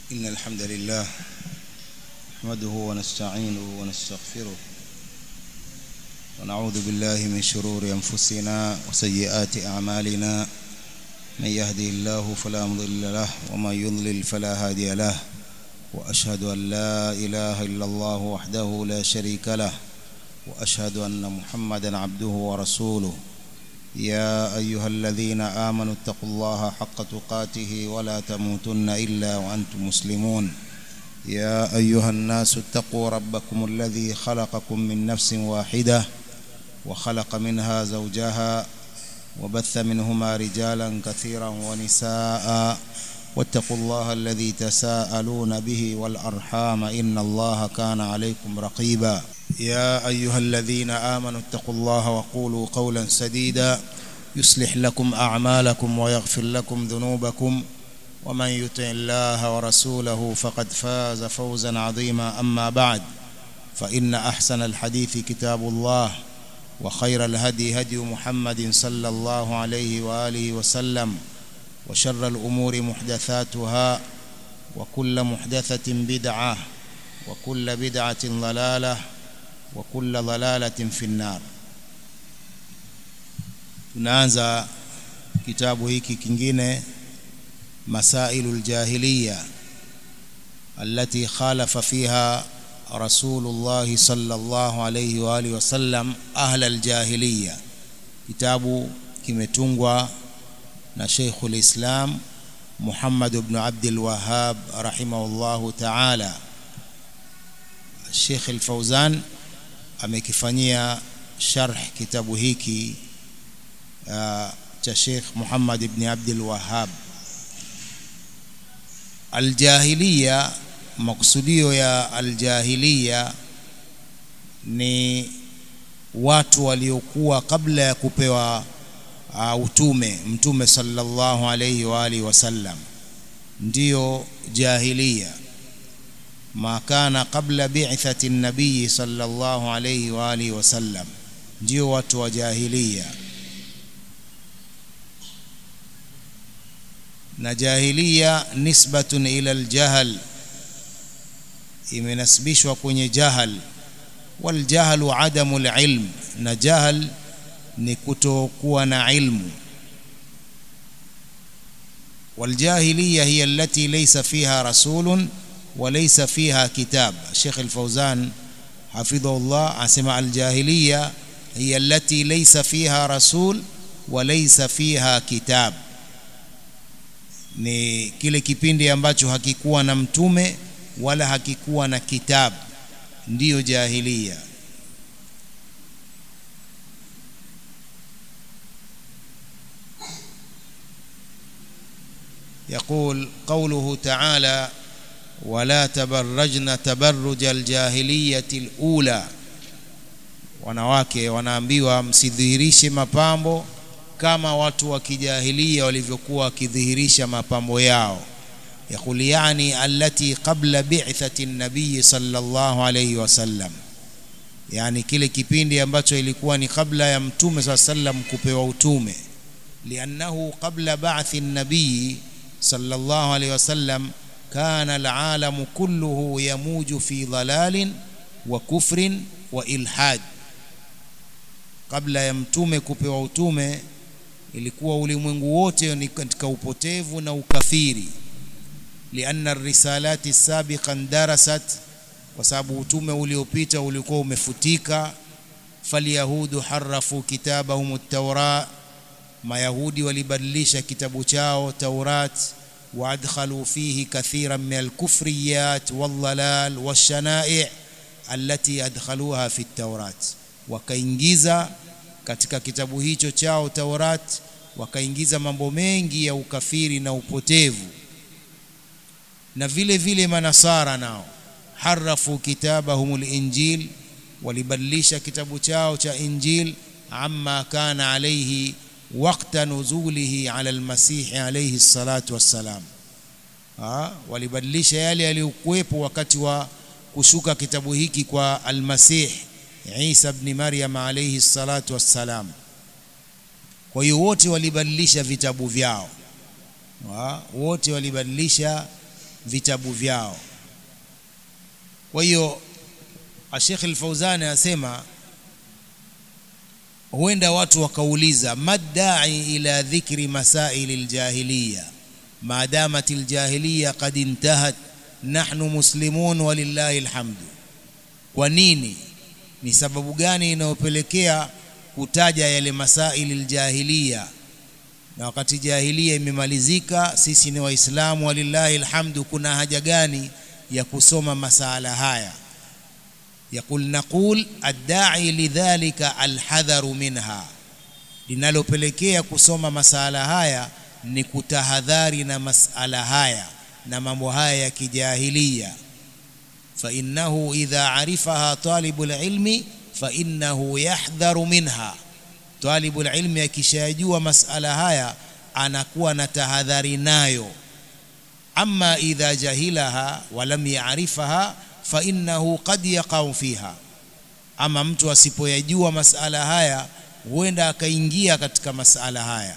إن الحمد لله نحمده ونستعينه ونستغفره ونعوذ بالله من شرور أنفسنا وسيئات أعمالنا من يهدي الله فلا مضل له ومن يضلل فلا هادي له وأشهد أن لا إله إلا الله وحده لا شريك له وأشهد أن محمدا عبده ورسوله يا أيها الذين آمنوا اتقوا الله حق تقاته ولا تموتن إلا وأنتم مسلمون يا أيها الناس اتقوا ربكم الذي خلقكم من نفس واحدة وخلق منها زوجها وبث منهما رجالا كثيرا ونساء واتقوا الله الذي تساءلون به والأرحام إن الله كان عليكم رقيبا يا أيها الذين آمنوا اتقوا الله وقولوا قولا سديدا يصلح لكم أعمالكم ويغفر لكم ذنوبكم ومن يطع الله ورسوله فقد فاز فوزا عظيما أما بعد فإن أحسن الحديث كتاب الله وخير الهدي هدي محمد صلى الله عليه وآله وسلم وشر الأمور محدثاتها وكل محدثة بدعة وكل بدعة ضلالة وكل ضلالة في النار tunaanza kitabu hiki kingine masailu aljahiliya التي خالف فيها رسول الله صلى الله عليه واله وسلم اهل الجاهليه kitabu kimetungwa na Sheikhul Islam Muhammad ibn Abdul Wahhab rahimahullahu ta'ala Sheikh Al-Fauzan amekifanyia sharh kitabu hiki uh, cha Sheikh Muhammad ibn Abdul Wahhab Aljahiliya makusudio ya aljahiliya ni watu waliokuwa kabla ya kupewa uh, utume mtume sallallahu alayhi wa alihi wasallam ndiyo jahiliya ma kana qabla bi'thati an-nabiy sallallahu alayhi wa alihi wasallam ndio watu wa jahiliya na jahiliya nisbatun ila al-jahl imenasibishwa kwenye jahal wal jahlu adamu al-ilm na jahal ni kutokuwa na ilmu والجاهليه هي التي ليس فيها رسول وليس فيها كتاب الشيخ الفوزان حفظه الله اسمع الجاهليه هي التي ليس فيها رسول وليس فيها كتاب ni kile kipindi ambacho hakikuwa na mtume wala hakikuwa na kitabu ndiyo jahiliya يقول قوله تعالى ولا تبرجن تبرج الجاهلية الأولى wanawake wanaambiwa msidhihirishe mapambo kama watu wa kijahilia walivyokuwa wakidhihirisha mapambo yao يقول يعني التي قبل بعثة النبي صلى الله عليه وسلم yani kile kipindi ambacho ilikuwa ni kabla ya mtume صلى الله عليه وسلم kupewa utume لأنه قبل بعث النبي صلى الله عليه وسلم كان العالم كله يموج في ضلال وكفر وإلحاد kabla ya mtume kupewa utume ilikuwa ulimwengu wote ni katika upotevu na ukafiri lianna الرسالات السابقا درست kwa sababu utume uliopita ulikuwa umefutika falyahudu harafu kitabahum at-taura mayahudi walibadilisha kitabu chao taurat وادخلوا فيه كثيرا من الكفريات والضلال والشنائع التي ادخلوها في التوراة wakaingiza katika kitabu hicho chao Taurat wakaingiza mambo mengi ya ukafiri na upotevu na vile vile manasara nao harafu kitabahumul injil walibadilisha kitabu chao cha injil amma kana alayhi waqta nuzulihi ala almasih alayhi salatu wassalam walibadilisha yale yaliyokuwepo wakati wa kushuka kitabu hiki kwa almasih Isa ibn Maryam alayhi salatu wassalam kwa hiyo wote walibadilisha vitabu vyao wote walibadilisha vitabu vyao kwa hiyo Sheikh Al-Fauzani anasema huenda watu wakauliza madai ila dhikri masaili aljahiliya maadamat aljahiliya qad intahat nahnu muslimun walillahi alhamdu kwa nini ni sababu gani inayopelekea kutaja yale masaili aljahiliya na wakati jahilia imemalizika sisi ni waislamu walillahi alhamdu kuna haja gani ya kusoma masala haya يقول نقول الداعي لذلك الحذر منها linalopelekea kusoma masala haya ni kutahadhari na masala haya na mambo haya ya kijahilia فإنه إذا عرفها طالب العلم فإنه يحذر منها طالب العلم akishajua masala haya anakuwa na tahadhari nayo amma idha jahilaha wa lam ya'rifaha fa innahu qad yaqau fiha ama mtu asipoyajua masala haya huenda akaingia katika masala haya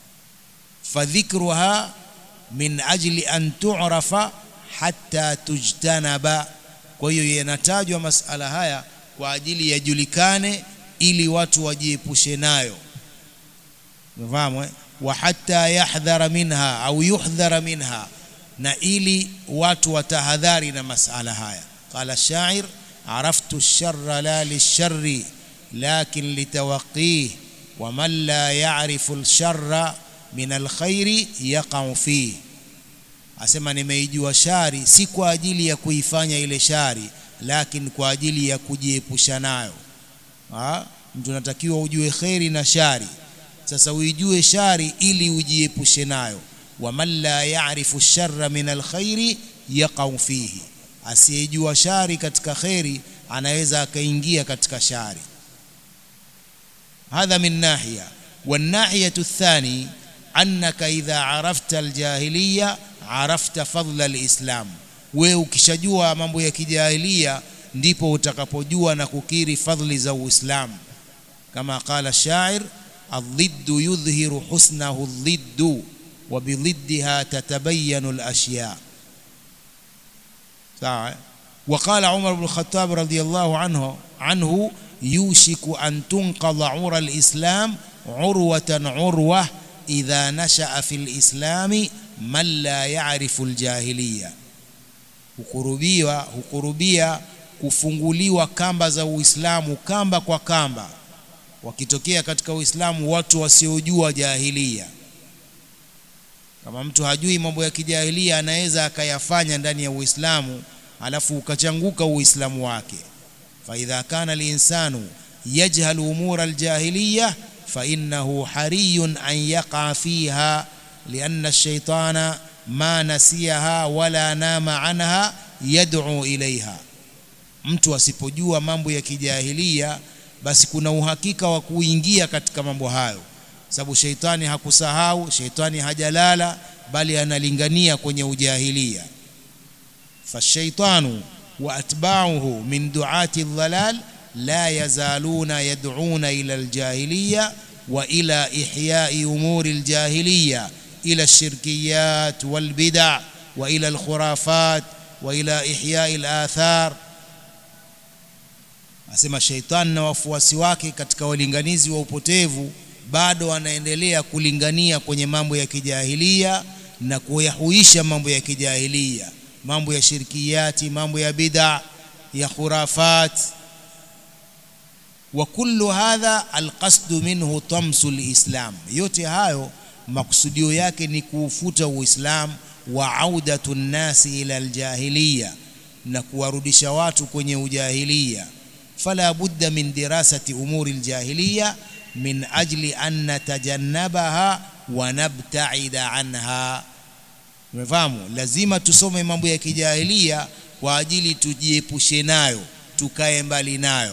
fadhikruha min ajli an tu'rafa hatta tujtanaba kwa hiyo yanatajwa masala haya kwa ajili yajulikane ili watu wajiepushe nayo umefahamu eh? wa hatta yahdhara minha au yuhdhara minha na ili watu watahadhari na masala haya qala shair araftu ash-sharra la lish-sharri lakin litawaqih wa man la ya'rifu al-sharra min al-khairi yaqa'u fihi asema nimeijua shari si kwa ajili ya kuifanya ile shari lakini kwa ajili ya kujiepusha nayo ha? mtu anatakiwa ujue kheri na shari sasa uijue shari ili ujiepushe nayo waman la ya'rifu sharra min alkhairi yaqau fihi asiyejua shari katika kheri anaweza akaingia katika shari hadha min nahiya والناحية الثاني أنك إذا عرفت الجاهلية عرفت فضل الإسلام wewe ukishajua mambo ya kijahilia ndipo utakapojua na kukiri fadhili za Uislamu kama qala shair الضد يظهر حسنه الضد وبضدها تتبين الأشياء sawa وقال عمر بن الخطاب رضي الله عنه عنه يوشك أن تنقض عرى الإسلام عروة عروة إذا نشأ في الإسلام من لا يعرف الجاهلية hukurubia hukurubia kufunguliwa kamba za Uislamu kamba kwa kamba wakitokea katika Uislamu watu wasiojua jahilia kama mtu hajui mambo ya kijahilia anaweza akayafanya ndani ya Uislamu alafu ukachanguka Uislamu wake fa idha kana linsanu yajhalu umura aljahiliya fa innahu hariyun an yaqa fiha lianna ash-shaytana ma nasiyaha wala nama anha yad'u ilaiha mtu asipojua mambo ya kijahilia basi kuna uhakika wa kuingia katika mambo hayo sababu sheitani hakusahau sheitani hajalala bali analingania kwenye ujahilia fashaitanu wa atba'uhu min du'ati dhalal la yazaluna yad'una ila aljahiliya wa ila ihya'i umuri aljahiliya ila الشركيات والبدع وإلى الخرافات وإلى إحياء الآثار asema sheitani na wafuasi wake katika walinganizi wa upotevu bado wanaendelea kulingania kwenye mambo ya kijahilia na kuyahuisha mambo ya kijahilia mambo ya shirkiyati mambo ya bid'a ya khurafat wa kullu hadha alqasdu minhu tamsu lislam yote hayo makusudio yake ni kuufuta uislamu wa audatu nnasi ila aljahiliya na kuwarudisha watu kwenye ujahilia فلا بد من دراسة أمور الجاهلية من أجل أن نتجنبها ونبتعد عنها umefahamu lazima tusome mambo ya kijahilia kwa ajili tujiepushe nayo tukae mbali nayo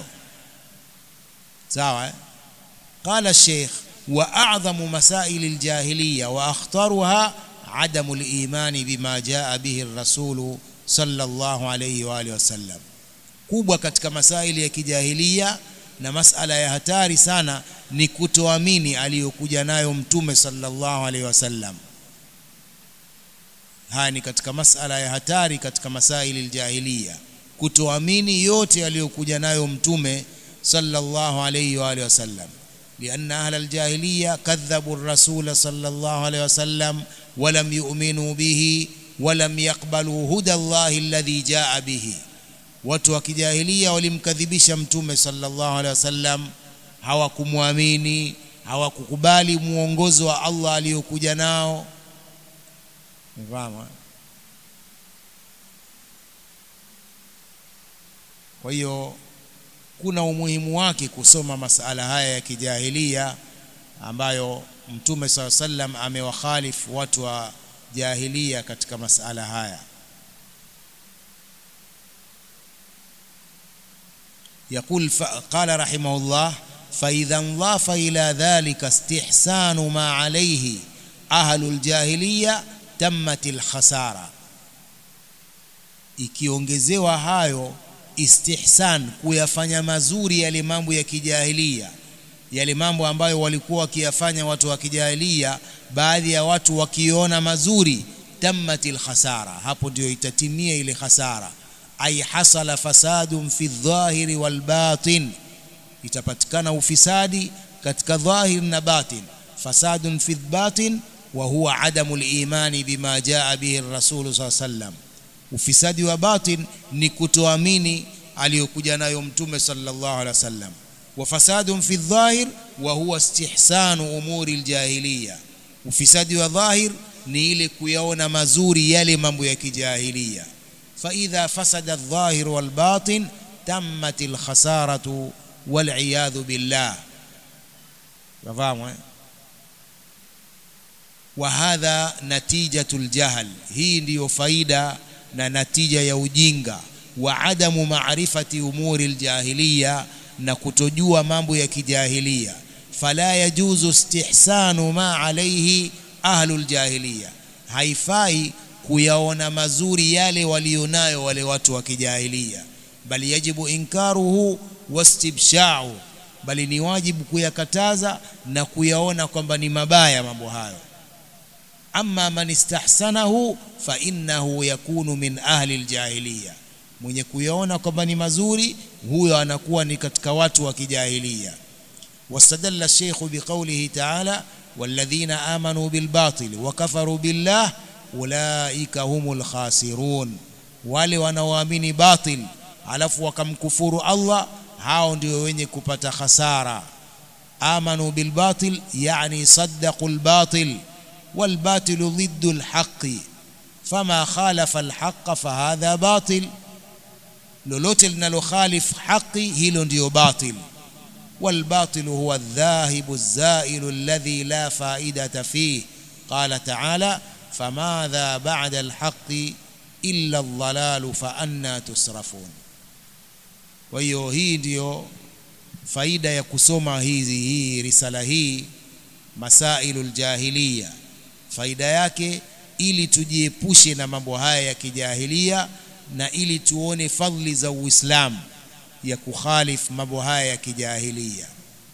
sawa قال الشيخ وأعظم مسائل الجاهلية وأخطرها عدم الإيمان بما جاء به الرسول صلى الله عليه وآله وسلم kubwa katika masaili ya kijahilia na masala ya hatari sana ni kutoamini aliyokuja nayo mtume sallallahu alaihi wasallam haya ni katika masala ya hatari katika masaili aljahiliya kutoamini yote aliyokuja nayo mtume sallallahu alayhi wa alihi wasallam لأن أهل الجاهلية كذبوا الرسول صلى الله عليه وسلم ولم يؤمنوا به ولم يقبلوا هدى الله الذي جاء به watu wa kijahilia walimkadhibisha mtume sallallahu alaihi wasallam hawakumwamini hawakukubali mwongozo wa Allah aliyokuja nao Mfahamu? Kwa hiyo kuna umuhimu wake kusoma masala haya ya kijahilia ambayo Mtume SAW sallam amewakhalifu watu wa jahilia katika masala haya. يقول قال رحمه الله فإذا انضاف إلى ذلك استحسان ما عليه أهل الجاهلية تمت الخسارة ikiongezewa hayo istihsan kuyafanya mazuri yale mambo ya kijahilia yale mambo ambayo walikuwa wakiyafanya watu wa kijahilia baadhi ya watu wakiona mazuri tammatil khasara hapo ndio itatimia ile khasara ay hasala fasadun fi dhahiri wal batin itapatikana ufisadi katika dhahir na batin fasadun fi batin wa huwa adamu al-imani bima jaa bihi ar-rasul sallam ufisadi wa batin ni kutoamini aliyokuja nayo mtume sallallahu alaihi wasallam wa fasadun fi dhahir wa huwa istihsanu umuri al-jahiliya ufisadi wa dhahir ni ile kuyaona mazuri yale mambo ya kijahilia فإذا فسد الظاهر والباطن تمت الخسارة والعياذ بالله فاهموا وهذا نتيجة الجهل هي ndio faida na natija ya ujinga wa adamu maarifati umuri aljahiliya na kutojua mambo ya kijahilia fala yajuzu istihsanu ma alayhi ahlul jahiliya haifai kuyaona mazuri yale walionayo wale watu wa kijahilia bali yajibu inkaruhu wastibshau bali ni wajibu kuyakataza na kuyaona kwamba ni mabaya mambo hayo amma man istahsanahu fa innahu yakunu min ahli aljahiliya mwenye kuyaona kwamba ni mazuri huyo anakuwa ni katika watu wa kijahilia واستدل الشيخ بقوله تعالى والذين آمنوا بالباطل وكفروا بالله ulaika humul khasirun wale wanaoamini batil alafu wakamkufuru Allah hao ndio wenye kupata khasara amanu bil batil yani saddaqu al batil wal batil ضد الحق فما خالف الحق فهذا باطل lolote linalokhalif haki hilo ndio batil والباطل هو الذاهب الزائل الذي لا فائدة فيه قال تعالى فماذا بعد الحق إلا الضلال فأنا تصرفون kwa hiyo hii ndiyo faida ya kusoma hizi hii risala hii masailu ljahiliya faida yake ili tujiepushe na mambo haya ya kijahilia na ili tuone fadhili za uislamu ya kukhalif mambo haya ya kijahilia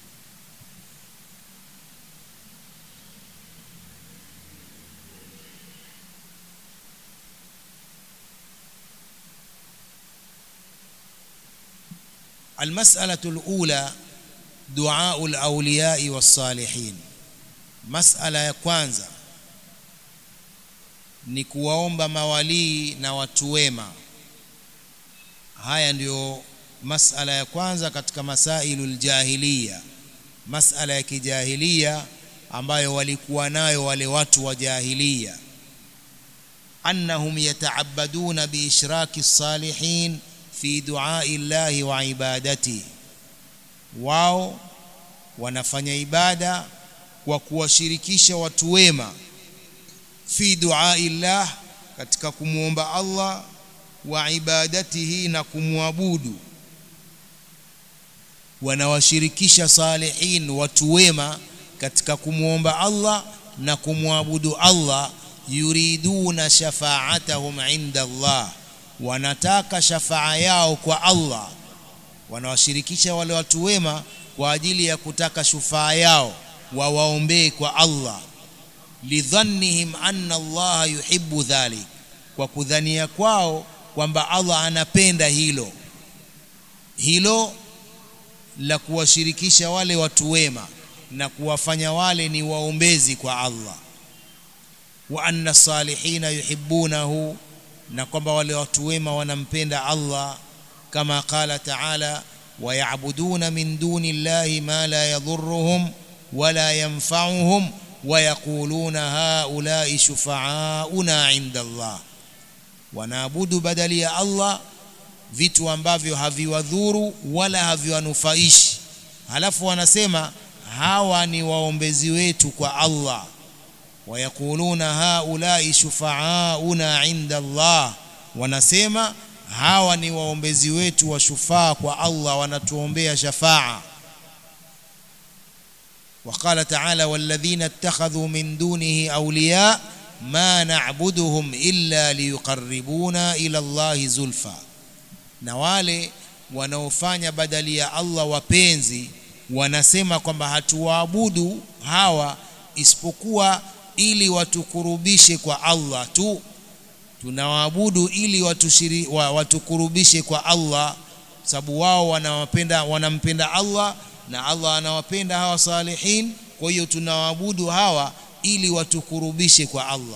المسألة الأولى دعاء الأولياء والصالحين مسألة ya kwanza ni kuwaomba mawalii na watu wema haya ndiyo masala ya kwanza katika masailu ljahiliya masala ya kijahilia ambayo walikuwa nayo wale watu wa jahiliya annahum yataabaduna biishraki salihin fi duai llahi wa ibadati wao wanafanya ibada kwa kuwashirikisha watu wema fi duai llah katika kumwomba Allah wa ibadatihi na kumwabudu wanawashirikisha salihin watu wema katika kumwomba Allah na kumwabudu Allah yuriduna shafaatahum inda Allah wanataka shafaa yao kwa Allah wanawashirikisha wale watu wema kwa ajili ya kutaka shufaa yao wawaombee kwa Allah lidhannihim anna Allah yuhibbu dhalik kwa kudhania kwao kwamba Allah anapenda hilo hilo la kuwashirikisha wale watu wema na kuwafanya wale ni waombezi kwa Allah wa anna salihina yuhibbunahu na kwamba wale watu wema wanampenda Allah kama qala ta'ala ويعبدون من دون الله ما لا يضرهم ولا ينفعهم ويقولون هؤلاء شفعاؤنا عند الله wanaabudu badali ya Allah vitu ambavyo haviwadhuru wala haviwanufaishi halafu wanasema hawa ni waombezi wetu kwa Allah wayakuluna haulai shufaauna inda Allah wanasema hawa ni waombezi wetu wa shufaa kwa Allah wanatuombea shafaa وقال تعالى والذين اتخذوا من دونه أولياء ما نعبدهم إلا ليقربونا إلى الله زلفى na wale wanaofanya badali ya Allah wapenzi wanasema kwamba hatuwaabudu hawa isipokuwa ili watukurubishe kwa Allah tu tunawaabudu ili watushiri, wa, watukurubishe kwa Allah sababu wao wanawapenda wanampenda Allah na Allah anawapenda hawa salihin kwa hiyo tunawaabudu hawa ili watukurubishe kwa Allah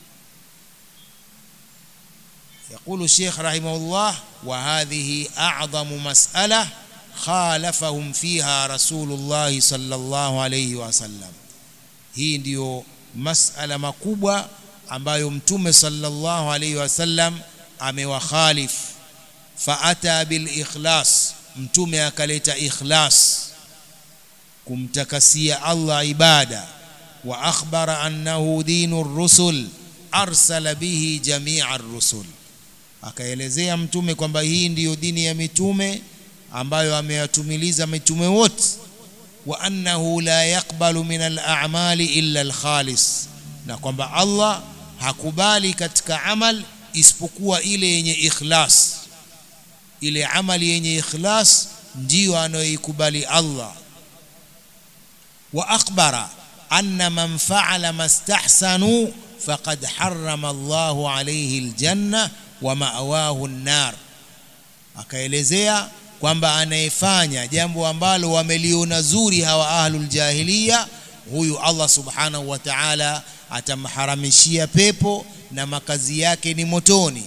يقول الشيخ رحمه الله وهذه أعظم مسألة خالفهم فيها رسول الله صلى الله عليه وسلم hii ndiyo masala makubwa ambayo mtume sallallahu alaihi wasallam amewakhalif faata bil ikhlas mtume akaleta ikhlas kumtakasia Allah ibada wa akhbara annahu dinu rusul arsala bihi jamia ar-rusul akaelezea mtume kwamba hii ndiyo dini ya mitume ambayo ameyatumiliza mitume wote wa annahu la yaqbalu min al-a'mali illa al-khalis na kwamba Allah hakubali katika amal isipokuwa ile yenye ikhlas ile amali yenye ikhlas ndiyo anayoikubali Allah wa akhbara anna man fa'ala mastahsanu faqad harrama Allahu alayhi aljanna wa ma'wahu an-nar akaelezea kwamba anayefanya jambo ambalo wameliona zuri hawa ahlul jahiliya huyu Allah subhanahu wa ta'ala atamharamishia pepo na makazi yake ni motoni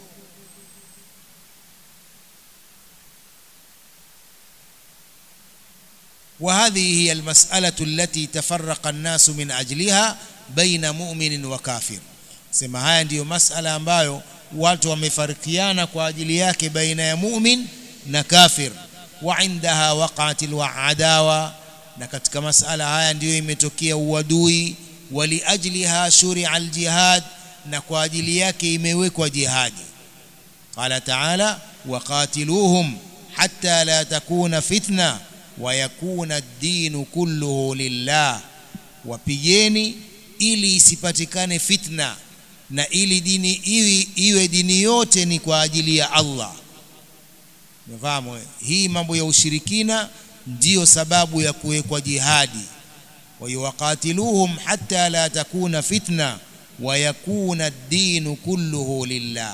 وهذه هي المسألة التي تفرق الناس من أجلها بين مؤمن وكافر sema haya ndiyo masala ambayo watu wamefarikiana kwa ajili yake baina ya mu'min na kafir wa indaha waqa'at alwa'adawa na katika masala haya ndiyo imetokea uadui wali ajliha shuri'a aljihad na kwa ajili yake imewekwa jihadi qala ta'ala waqatiluhum hatta la takuna fitna wa yakuna ad-din kulluhu lillah wapigeni ili isipatikane fitna na ili dini iwe, iwe dini yote ni kwa ajili ya Allah Umefahamu hii mambo ya ushirikina ndiyo sababu ya kuwekwa jihadi wayuqatiluhum hatta la takuna fitna wa yakuna ad-din kulluhu lillah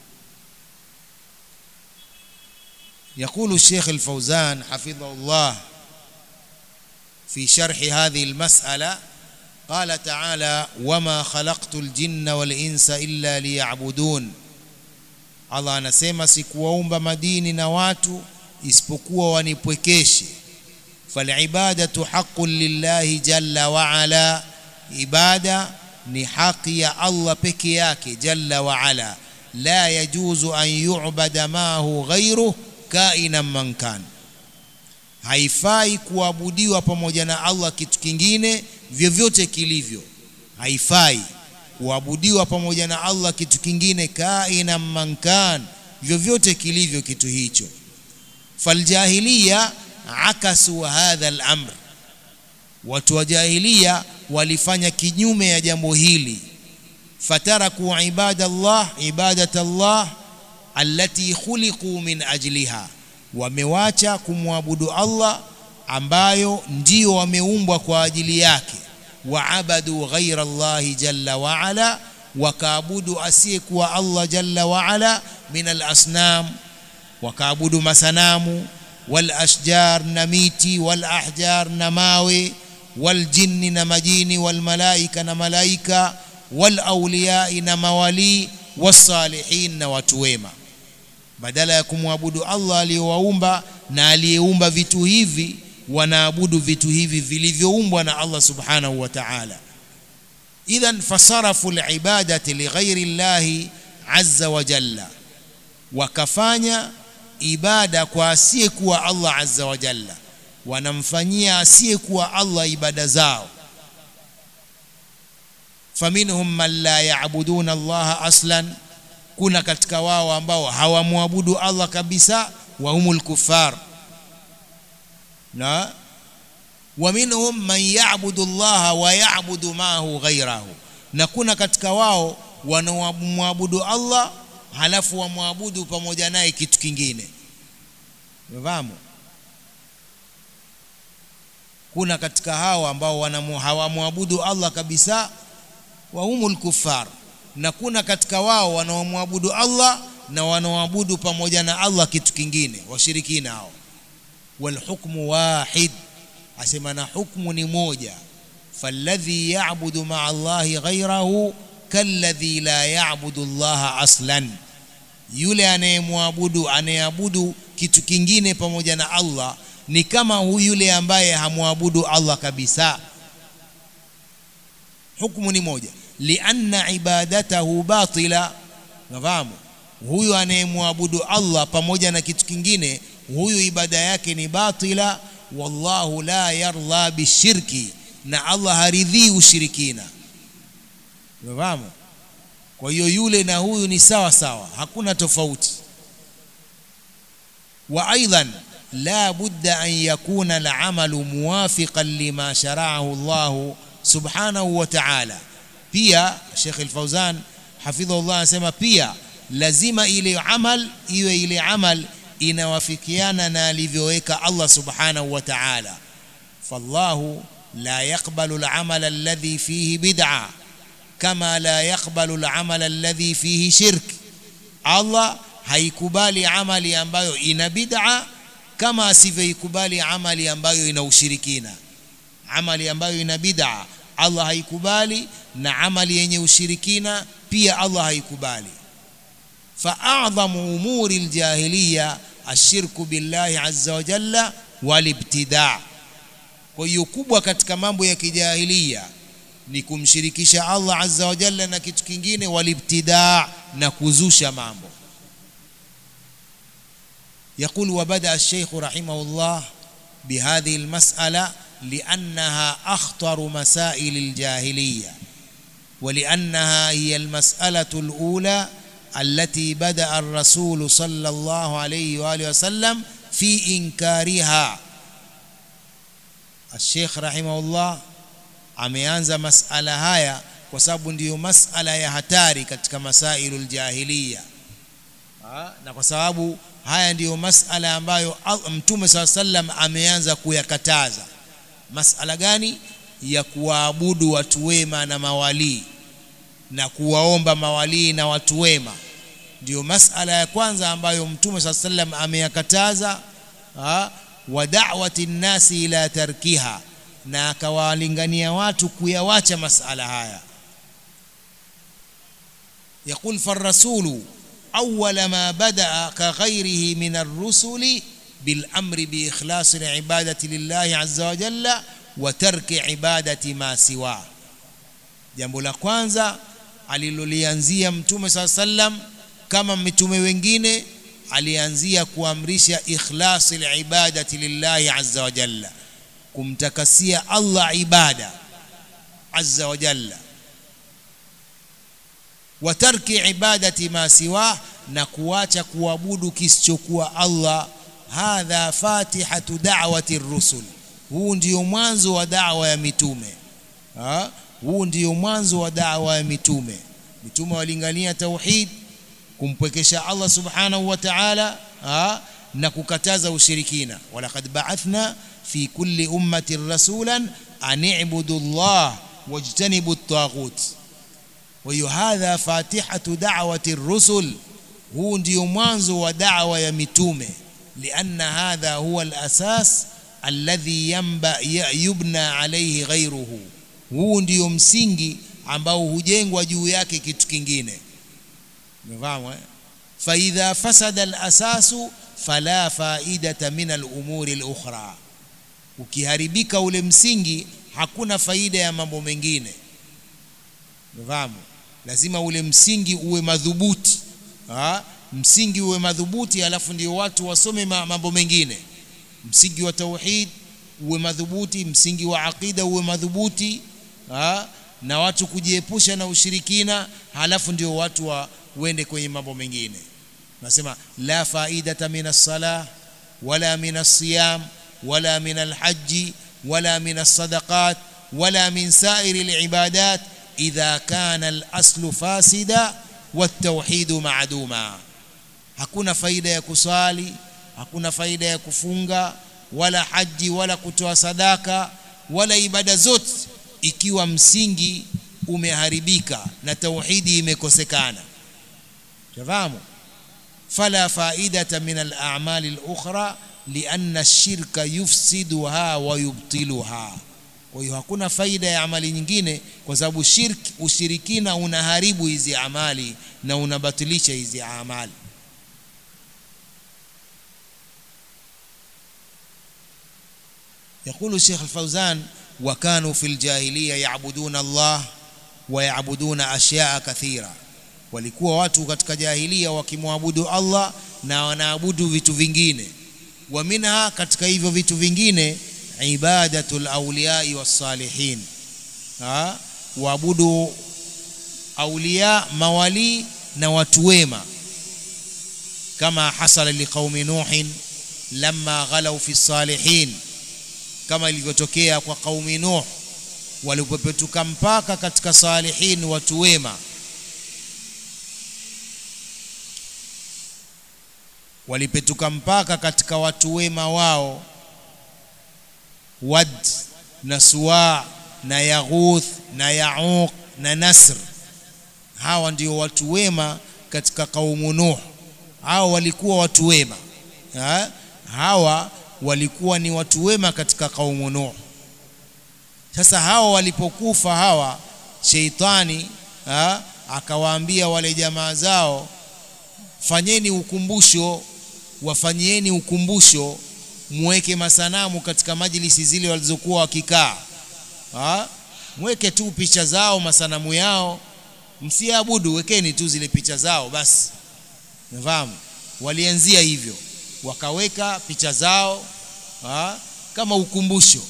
يقول الشيخ الفوزان حفظه الله في شرح هذه المسألة قال تعالى وما خلقت الجن والإنس إلا ليعبدون Allah anasema sikuwaumba madini na watu isipokuwa wanipwekeshe falibadatu haqqun lillahi jalla wa ala ibada ni haki ya Allah peke yake jalla wa ala la yajuzu an yu'bada mahu ghayruhu kainan man kan haifai kuabudiwa pamoja na Allah kitu kingine vyovyote kilivyo haifai kuabudiwa pamoja na Allah kitu kingine kaina mankan vyovyote kilivyo kitu hicho faljahiliya akasu hadha al-amr watu wa jahiliya walifanya kinyume ya jambo hili fataraku ibadallah ibadatallah allati khuliqu min ajliha wamewacha kumwabudu Allah ambayo ndio wameumbwa kwa ajili yake waabadu ghaira Allahi jalla wa ala wakaabudu asiyekuwa Allah jalla wa ala min al-asnam wakaabudu masanamu wal ashjar na miti wal ahjar na mawe wal jinni na majini wal malaika na malaika wal awliya na mawali wasalihin na watu wema badala ya kumwabudu Allah aliyowaumba na aliyeumba vitu hivi wanaabudu vitu hivi vilivyoumbwa na Allah subhanahu wa ta'ala idhan fasarafu alibadati lighairi llahi azza wa jalla wakafanya ibada kwa asiyekuwa Allah azza wa jalla wanamfanyia asiyekuwa Allah ibada zao faminhum man la yaabuduna Allah aslan kuna katika wao ambao hawamwabudu Allah kabisa wa humul kuffar na wa minhum man ya'budu Allah wa ya'budu ma'ahu ghayrahu na kuna katika wao wanaomwabudu Allah halafu wamwabudu pamoja naye kitu kingine umefahamu kuna katika hao ambao hawamwabudu Allah kabisa wa humul kuffar na kuna katika wao wanaomwabudu Allah na wanaoabudu pamoja na Allah kitu kingine washirikina hao walhukmu wahid asema na hukmu ni moja falladhi ya'budu ma'a Allahi ghayrahu kalladhi la ya'budu Allah aslan yule anayemwabudu anayeabudu kitu kingine pamoja na Allah ni kama huyu yule ambaye hamwabudu Allah kabisa hukumu ni moja lianna ibadatahu batila nafahamu huyu anayemwabudu Allah pamoja na kitu kingine huyu ibada yake ni batila wallahu la yarda bishirki na Allah haridhii ushirikina nafahamu kwa hiyo yule na huyu ni sawa sawa hakuna tofauti wa aidan la budda an yakuna al-amalu muwafiqan lima shara'ahu Allah subhanahu wa ta'ala pia Sheikh Al-Fauzan hafidhahullah anasema pia lazima ile amal iwe ile amal inawafikiana na alivyoweka Allah subhanahu wa ta'ala fallahu la yaqbalu al-amala alladhi fihi bid'a kama la yaqbalu al-amala alladhi fihi shirk Allah haikubali amali ambayo ina bid'a kama asivyoikubali amali ambayo ina ushirikina amali ambayo ina bid'a Allah haikubali na amali yenye ushirikina pia Allah haikubali fa'adhamu umuri aljahiliya ashirku billahi azza wa jalla walibtidaa kwa hiyo kubwa katika mambo ya kijahilia ni kumshirikisha Allah azza wa jalla na kitu kingine walibtidaa na kuzusha mambo يقول وبدأ الشيخ رحمه الله بهذه المسألة لأنها أخطر مسائل الجاهلية ولأنها هي المسألة الأولى التي بدأ الرسول صلى الله عليه وآله وسلم في إنكارها الشيخ رحمه الله ameanza masala haya kwa sababu ndiyo masala ya hatari katika masailul jahiliya na kwa sababu haya ndiyo masala ambayo mtume saa sallam ameanza kuyakataza masala gani ya kuwaabudu watu wema na mawalii na kuwaomba mawalii na watu wema ndiyo masala ya kwanza ambayo mtume saa sallam ameyakataza wa da'wati nnasi ila tarkiha na akawalingania watu kuyawacha masala haya يقول فالرسول أول ما بدأ كغيره من الرسل بالأمر بإخلاص العبادة لله عز وجل وترك عبادة ما سواه jambo la kwanza alilolianzia mtume saa sallam kama mitume wengine alianzia kuamrisha ikhlasi libadati lillahi azza wa jalla kumtakasia Allah ibada azza wa jalla wa tarki ibadati ma siwa na kuacha kuabudu kisichokuwa Allah hadha fatihatu da'wati rusul huu ndio mwanzo wa da'wa ya mitume ha? huu ndio mwanzo wa da'wa ya mitume mitume walingania tauhid kumpwekesha Allah subhanahu wa ta'ala na kukataza ushirikina walaqad ba'athna fi kulli ummatin rasulan an i'budu Allah wajtanibu at-taghut wa hiyo hadha fatihatu da'wati ar-rusul huu ndio mwanzo wa da'wa ya mitume lianna hadha huwa al-asas alladhi yamba yubna alayhi ghayruhu huu ndio msingi ambao hujengwa juu yake kitu kingine umefahamu eh fa idha fasada al-asasu fala faidata min al-umuri al-ukhra ukiharibika ule msingi hakuna faida ya mambo mengine umefahamu lazima ule msingi uwe madhubuti ha? msingi uwe madhubuti alafu ndio watu wasome mambo mengine msingi wa tauhid uwe madhubuti msingi wa aqida uwe madhubuti ha? na watu kujiepusha na ushirikina halafu ndio watu wa uende kwenye mambo mengine nasema la faidata min as-salah wala min as-siyam wala min al-hajj wala min as-sadaqat wala min sa'iri al-ibadat idha kana al-aslu fasida wat-tauhid ma'duma hakuna faida ya kusali hakuna faida ya kufunga wala haji wala kutoa sadaka wala ibada zote ikiwa msingi umeharibika na tauhidi imekosekana fahamu fala faidata min al-a'mal al-ukhra lianna ash-shirka yufsiduha wa yubtiluha kwa hiyo hakuna faida ya amali nyingine kwa sababu shirki ushirikina unaharibu hizi amali na unabatilisha hizi amali يقول الشيخ الفوزان وكانوا في الجاهلية يعبدون الله ويعبدون أشياء كثيرة walikuwa watu katika jahilia wakimwabudu Allah na wanaabudu vitu vingine wa minha katika hivyo vitu vingine ibadatul awliyai wassalihin waabudu awliya mawali na watu wema kama hasala liqaumi nuhin lamma ghalau fi salihin kama ilivyotokea kwa qaumi nuh walipopetuka mpaka katika salihin watu wema walipetuka mpaka katika watu wema wao Wad na Suwa na Yaghuth na Yauq na Nasr hawa ndio watu wema katika kaumu Nuh hao walikuwa watu wema ha? hawa walikuwa ni watu wema katika kaumu Nuh sasa hawa walipokufa hawa sheitani ha? akawaambia wale jamaa zao fanyeni ukumbusho wafanyieni ukumbusho muweke masanamu katika majlisi zile walizokuwa wakikaa mweke tu picha zao masanamu yao msiabudu wekeni tu zile picha zao basi nafahamu walianzia hivyo wakaweka picha zao ha? kama ukumbusho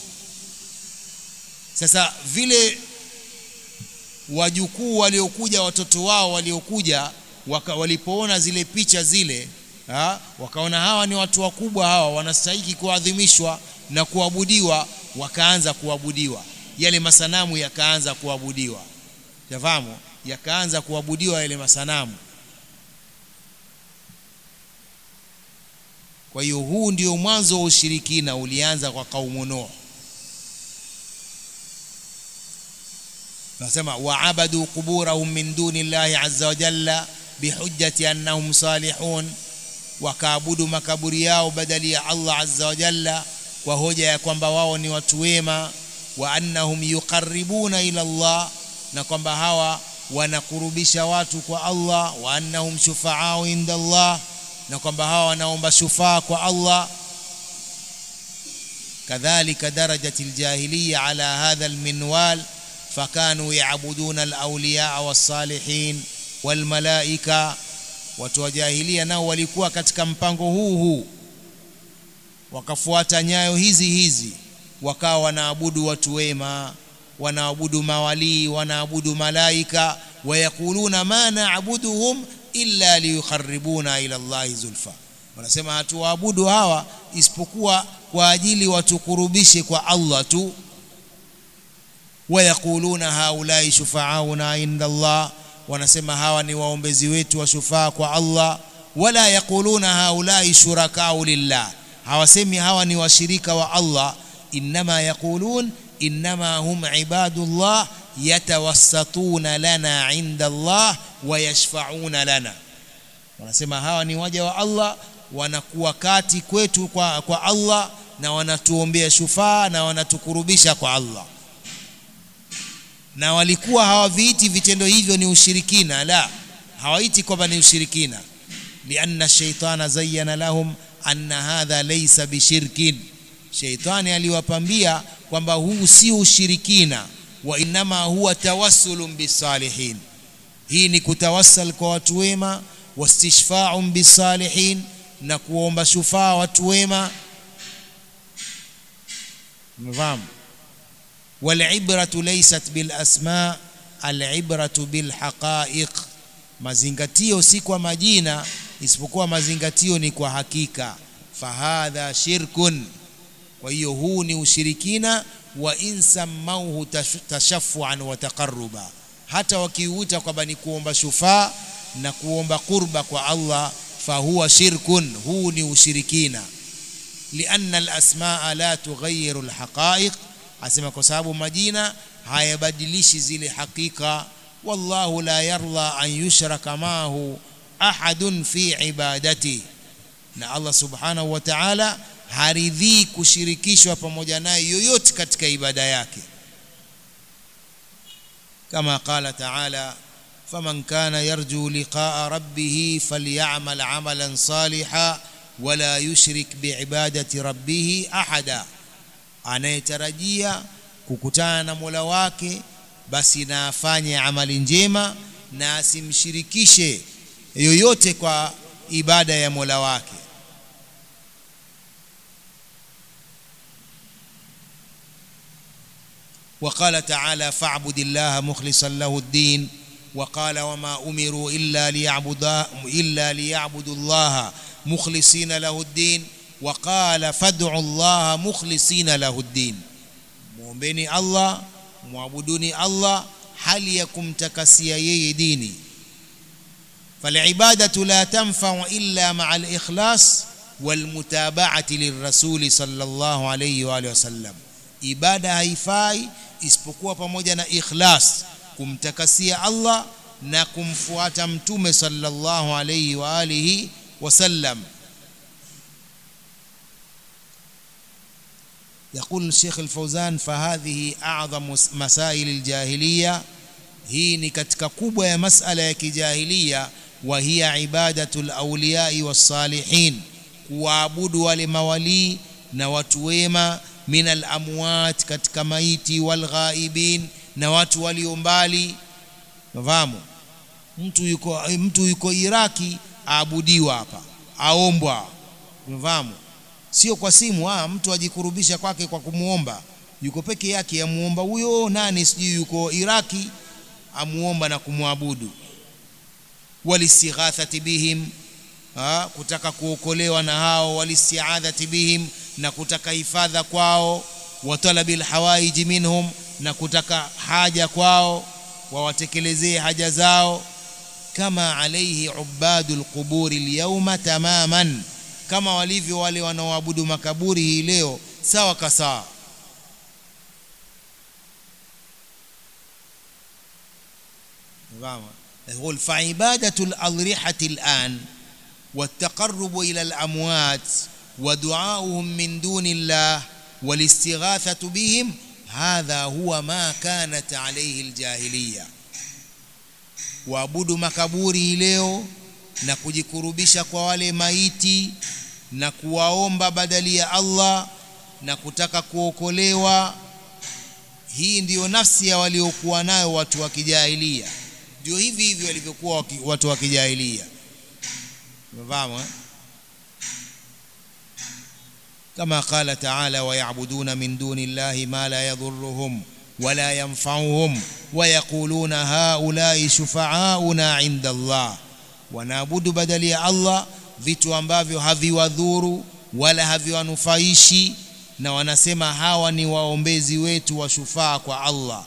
sasa vile wajukuu waliokuja watoto wao waliokuja waka, walipoona zile picha zile ha, wakaona hawa ni watu wakubwa hawa wanastahili kuadhimishwa na kuabudiwa wakaanza kuabudiwa yale masanamu yakaanza kuabudiwa yafahamu yakaanza kuabudiwa yale masanamu kwa hiyo huu ndio mwanzo wa ushirikina ulianza kwa kaumu Nuh nasema waabadu quburahum min duni llahi azza wa jalla bihujjati annahum salihun wakaabudu makaburi yao badali ya Allah azza wa jalla kwa hoja ya kwamba wao ni watu wema wa annahum yuqarribuna ila Allah na kwamba hawa wanakurubisha watu kwa Allah wa annahum shufaau inda Allah na kwamba hawa wanaomba shufaa kwa Allah kadhalika darajati aljahiliya ala hadha alminwal fakanu yaabuduna alawliya wassalihin walmalaika watu wa jahilia nao walikuwa katika mpango huu huu wakafuata nyayo hizi hizi wakawa wanaabudu watu wema wanaabudu mawalii wanaabudu malaika wayakuluna ma naabuduhum illa liyukharibuna ila Allahi zulfa wanasema hatuwaabudu hawa isipokuwa kwa ajili watukurubishe kwa Allah tu wayakuluna haulai shufaauna inda Allah wanasema hawa ni waombezi wetu wa shufaa kwa Allah wala yakuluna haulai shurakau lillah hawasemi hawa ni washirika wa Allah innama yaqulun innama hum ibadullah yatawassatuna lana inda Allah wa yashfauna lana wanasema hawa ni waja wa Allah wanakuwa kati kwetu kwa, kwa Allah na wanatuombea shufaa na wanatukurubisha kwa Allah na walikuwa hawaviiti vitendo hivyo ni ushirikina la hawaiti kwamba ni ushirikina lianna shaitana zayyana lahum anna hadha laysa bishirkin shaitani aliwapambia kwamba huu si ushirikina wa inama huwa tawassulun bisalihin hii ni kutawassal kwa watu wema wastishfa'un bisalihin na kuomba shufaa watu wema mfahamu والعبرة ليست بالأسماء العبرة بالحقائق mazingatio si kwa majina isipokuwa mazingatio ni kwa hakika fahadha shirkun kwa hiyo huu ni ushirikina wa in sammauhu tashafuan wa taqarruba hata wakiuita kwamba ni kuomba shufaa na kuomba qurba kwa Allah fahuwa shirkun huu ni ushirikina lianna alasmaa la tughayyiru alhaqa'iq asema kwa sababu majina hayabadilishi zile hakika wallahu la yarda an yushraka maahu ahadun fi ibadati na Allah subhanahu wa ta'ala haridhii kushirikishwa pamoja naye yoyote katika ibada yake kama qala ta'ala faman kana yarju liqa'a rabbih falyamal 'amalan salihan wala yushrik biibadati rabbih ahada anayetarajia kukutana na Mola wake basi na afanye amali njema na asimshirikishe yoyote kwa ibada ya Mola wake وقال تعالى فاعبد الله مخلصا له الدين وقال وما أمروا إلا ليعبدا إلا ليعبدوا الله مخلصين له الدين وقال فادعوا الله مخلصين له الدين muombeni Allah muabuduni Allah hali ya kumtakasia yeye dini فالعبادة لا تنفع إلا مع الإخلاص والمتابعة للرسول صلى الله عليه وآله وسلم ibada haifai isipokuwa pamoja na ikhlas kumtakasia Allah na kumfuata mtume sallallahu alayhi wa alihi wasallam يقول الشيخ الفوزان فهذه أعظم مسائل الجاهلية hii ni katika kubwa ya masala ya kijahilia wa hiya ibadatul awliyai wassalihin kuwaabudu wale mawalii na watu wema min alamwat katika maiti walghaibin na watu walio mbali nafahamu mtu yuko mtu yuko Iraki aabudiwa hapa aombwa nafahamu sio kwa simu ah mtu ajikurubisha kwake kwa kumuomba yuko peke yake amuomba huyo nani sijui yuko Iraki amuomba na kumwabudu walistighathati bihim ha, kutaka kuokolewa na hao walistiadhati bihim na kutaka hifadha kwao wa talabil hawaiji minhum na kutaka haja kwao wawatekelezee haja zao kama alaihi ubadul quburi alyawma tamaman kama walivyo wale wanaoabudu makaburi hii leo sawa kasawa يقول فعبادة الأضرحة الآن والتقرب إلى الأموات ودعاؤهم من دون الله والاستغاثة بهم هذا هو ما كانت عليه الجاهلية waabudu makaburi leo na kujikurubisha kwa wale maiti na kuwaomba badali ya Allah na kutaka kuokolewa hii ndiyo nafsi ya waliokuwa nayo watu wa kijahilia ndio hivi hivi walivyokuwa watu wa kijahilia umefahamu eh? كما قال تعالى ويعبدون من دون الله ما لا يضرهم ولا ينفعهم ويقولون هؤلاء شفعاؤنا عند الله wanaabudu badali ya Allah vitu ambavyo haviwadhuru wala haviwanufaishi na wanasema hawa ni waombezi wetu wa shufaa kwa Allah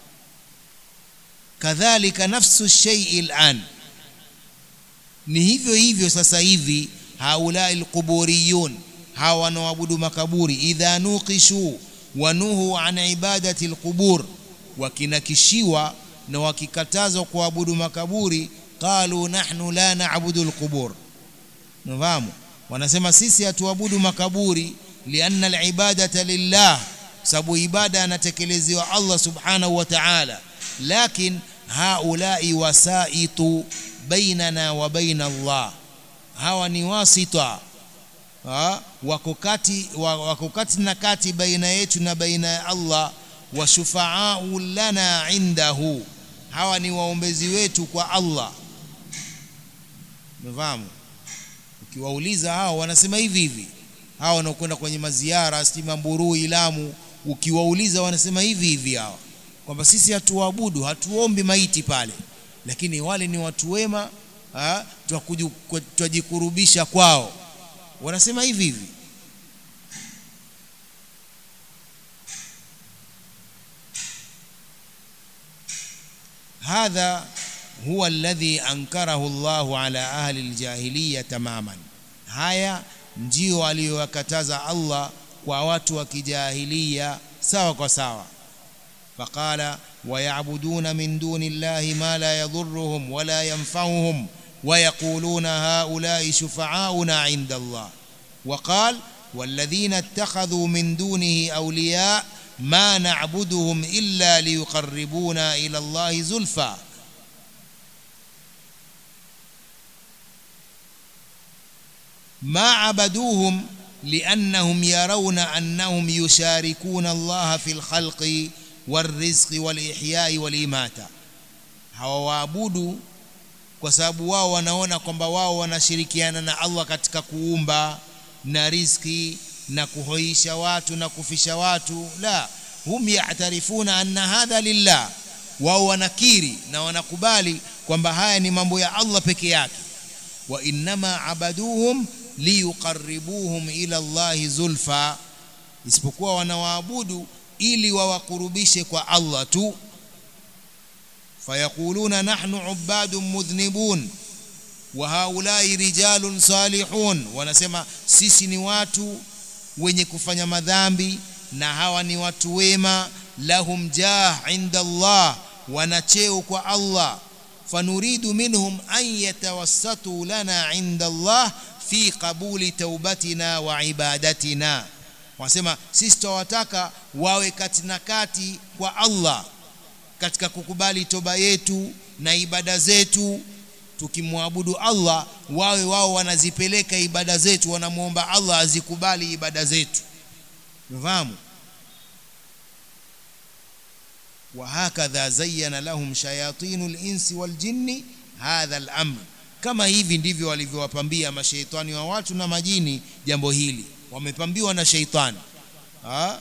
kadhalika nafsu shay'i al'an ni hivyo hivyo sasa hivi haulai alquburiyun hawa wanaoabudu makaburi idha nuqishu wanuhu an ibadati alqubur wakinakishiwa na wakikatazwa kuabudu makaburi qalu nahnu la na'budu alqubur nafahamu wanasema sisi hatuabudu makaburi lianna alibadata lillah sababu ibada anatekelezewa Allah subhanahu wa ta'ala lakin haulai wasaitu bainana wa baina Allah hawa ni wasita wako kati wako kati na kati baina yetu na baina ya Allah wa shufaau lana indahu hawa ni waombezi wetu kwa Allah umefahamu ukiwauliza hao wanasema hivi hivi hao wanaokwenda kwenye maziara stima Mburui Lamu ukiwauliza wanasema hivi hivi hao kwamba sisi hatuabudu hatuombi maiti pale lakini wale ni watu wema twajikurubisha kwao wanasema hivi hivi hadha huwa alladhi ankarahu Allahu ala ahli aljahiliya tamaman haya ndio aliyowakataza Allah kwa watu wa kijahilia sawa kwa sawa faqala ويعبدون من دون الله ما لا يضرهم ولا ينفعهم ويقولون هؤلاء شفعاؤنا عند الله وقال والذين اتخذوا من دونه أولياء ما نعبدهم إلا ليقربونا إلى الله زلفى ما عبدوهم لأنهم يرون أنهم يشاركون الله في الخلق والرزق والإحياء والإماتة hawaabudu kwa sababu wao wanaona kwamba wao wanashirikiana na Allah katika kuumba na riziki na kuhoisha watu na kufisha watu la hum ya'tarifuna anna hadha lillah wao wanakiri na wanakubali kwamba haya ni mambo ya Allah peke yake wa innama abaduhum liyuqarribuhum ila Allah zulfa isipokuwa wanawaabudu ili wawakurubishe kwa Allah tu fayaquluna nahnu ubadun mudhnibun wa haulai rijalun salihun wanasema sisi ni watu wenye kufanya madhambi na hawa ni watu wema lahum jah inda Allah wana cheo kwa Allah fanuridu minhum an yatawassatu lana inda Allah fi qabuli taubatina wa ibadatina wasema sisi tutawataka wawe kati na kati kwa Allah katika kukubali toba yetu na ibada zetu tukimwabudu Allah wawe wao wanazipeleka ibada zetu wanamuomba Allah azikubali ibada zetu unafahamu وهكذا زين لهم شياطين الإنس والجن هذا الأمر kama hivi ndivyo walivyowapambia mashaitani wa watu na majini jambo hili wamepambiwa na shaitani ha?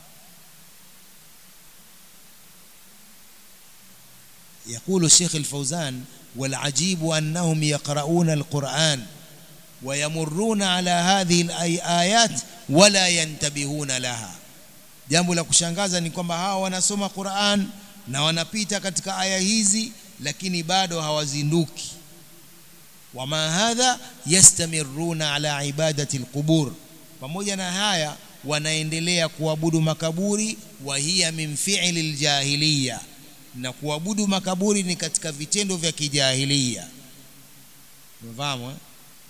يقول الشيخ الفوزان والعجيب أنهم يقرؤون القرآن ويمرون على هذه الآيات ولا ينتبهون لها jambo la kushangaza ni kwamba hawa wanasoma Qur'an na wanapita katika aya hizi lakini bado hawazinduki wama hadha yastamiruna ala ibadati alqubur pamoja na haya wanaendelea kuabudu makaburi wa hiya min fi'li aljahiliya na kuabudu makaburi ni katika vitendo vya kijahiliya mfahamu eh?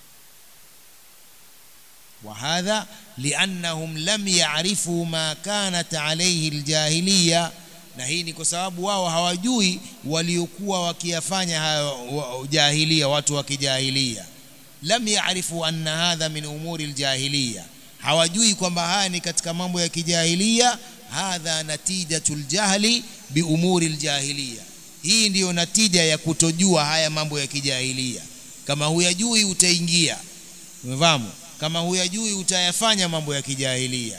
وهذا لأنهم لم يعرفوا ما كانت عليه الجاهلية na hii ni kwa sababu wao hawajui waliokuwa wakiyafanya hayo jahilia watu wa kijahilia lam yaarifu anna hadha min umuri aljahiliya hawajui kwamba haya ni katika mambo ya kijahilia hadha natijatul jahli bi umuri aljahiliya hii ndiyo natija ya kutojua haya mambo ya kijahilia kama huyajui utaingia umefahamu kama huyajui utayafanya mambo ya kijahilia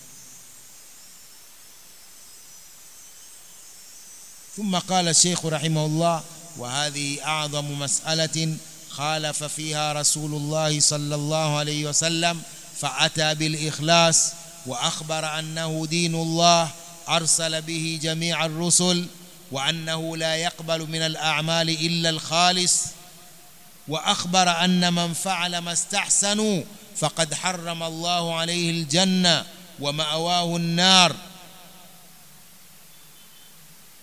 ثم قال الشيخ رحمه الله وهذه أعظم مسألة خالف فيها رسول الله صلى الله عليه وسلم فأتى بالإخلاص وأخبر أنه دين الله أرسل به جميع الرسل وأنه لا يقبل من الأعمال إلا الخالص وأخبر أن من فعل ما استحسنوا فقد حرم الله عليه الجنة ومأواه النار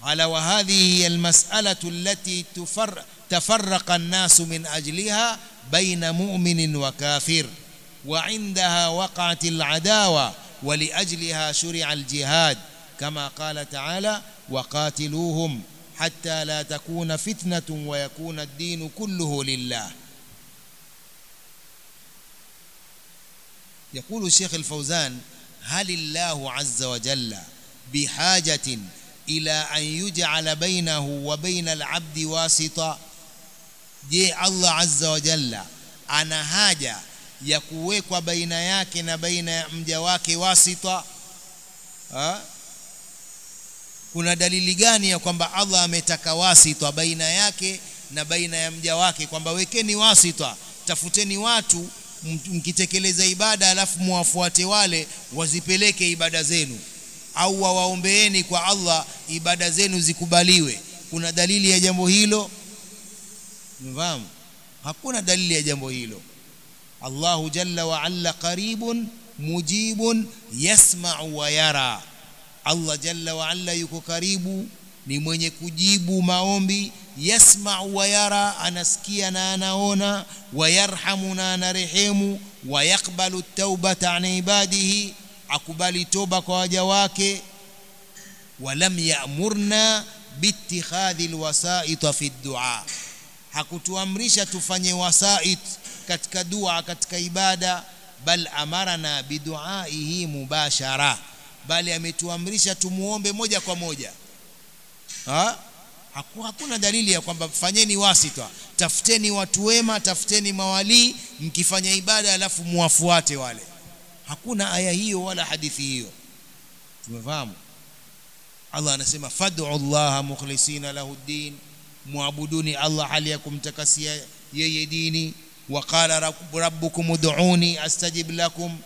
قال وهذه هي المسألة التي تفر تفرق الناس من أجلها بين مؤمن وكافر وعندها وقعت العداوة ولأجلها شرع الجهاد كما قال تعالى وقاتلوهم حتى لا تكون فتنة ويكون الدين كله لله يقول الشيخ الفوزان هل الله عز وجل بحاجة إلى أن يجعل بينه وبين العبد واسطة je Allah azza wa jalla ana haja ya kuwekwa baina yake na baina ya mja wake wasita ha? kuna dalili gani ya kwamba Allah ametaka wasita baina yake na baina ya mja wake kwamba wekeni wasita tafuteni watu mkitekeleza ibada alafu muwafuate wale wazipeleke ibada zenu au wawaombeeni kwa Allah ibada zenu zikubaliwe kuna dalili ya jambo hilo mfahamu hakuna dalili ya jambo hilo Allahu jalla wa alla qaribun mujibun yasma'u wa yara Allah jalla wa alla yuko karibu ni mwenye kujibu maombi yasma'u wa yara anasikia na anaona wa yarhamu na anarehemu wa yakbalu taubata an ibadihi akubali toba kwa waja wake walam ya'murna biittikhadhi alwasa'it fi ad-du'a hakutuamrisha tufanye wasait katika dua katika ibada bal amarana biduaihi mubashara bali ametuamrisha tumuombe moja kwa moja ha? Haku, hakuna dalili ya kwamba fanyeni wasita tafuteni watu wema tafuteni mawalii mkifanya ibada alafu muwafuate wale hakuna aya hiyo wala hadithi hiyo tumefahamu Allah anasema fad'u Allah mukhlisina lahu din muabuduni Allah hali ya kumtakasia yeye dini waqala rabbukum ud'uni astajib lakum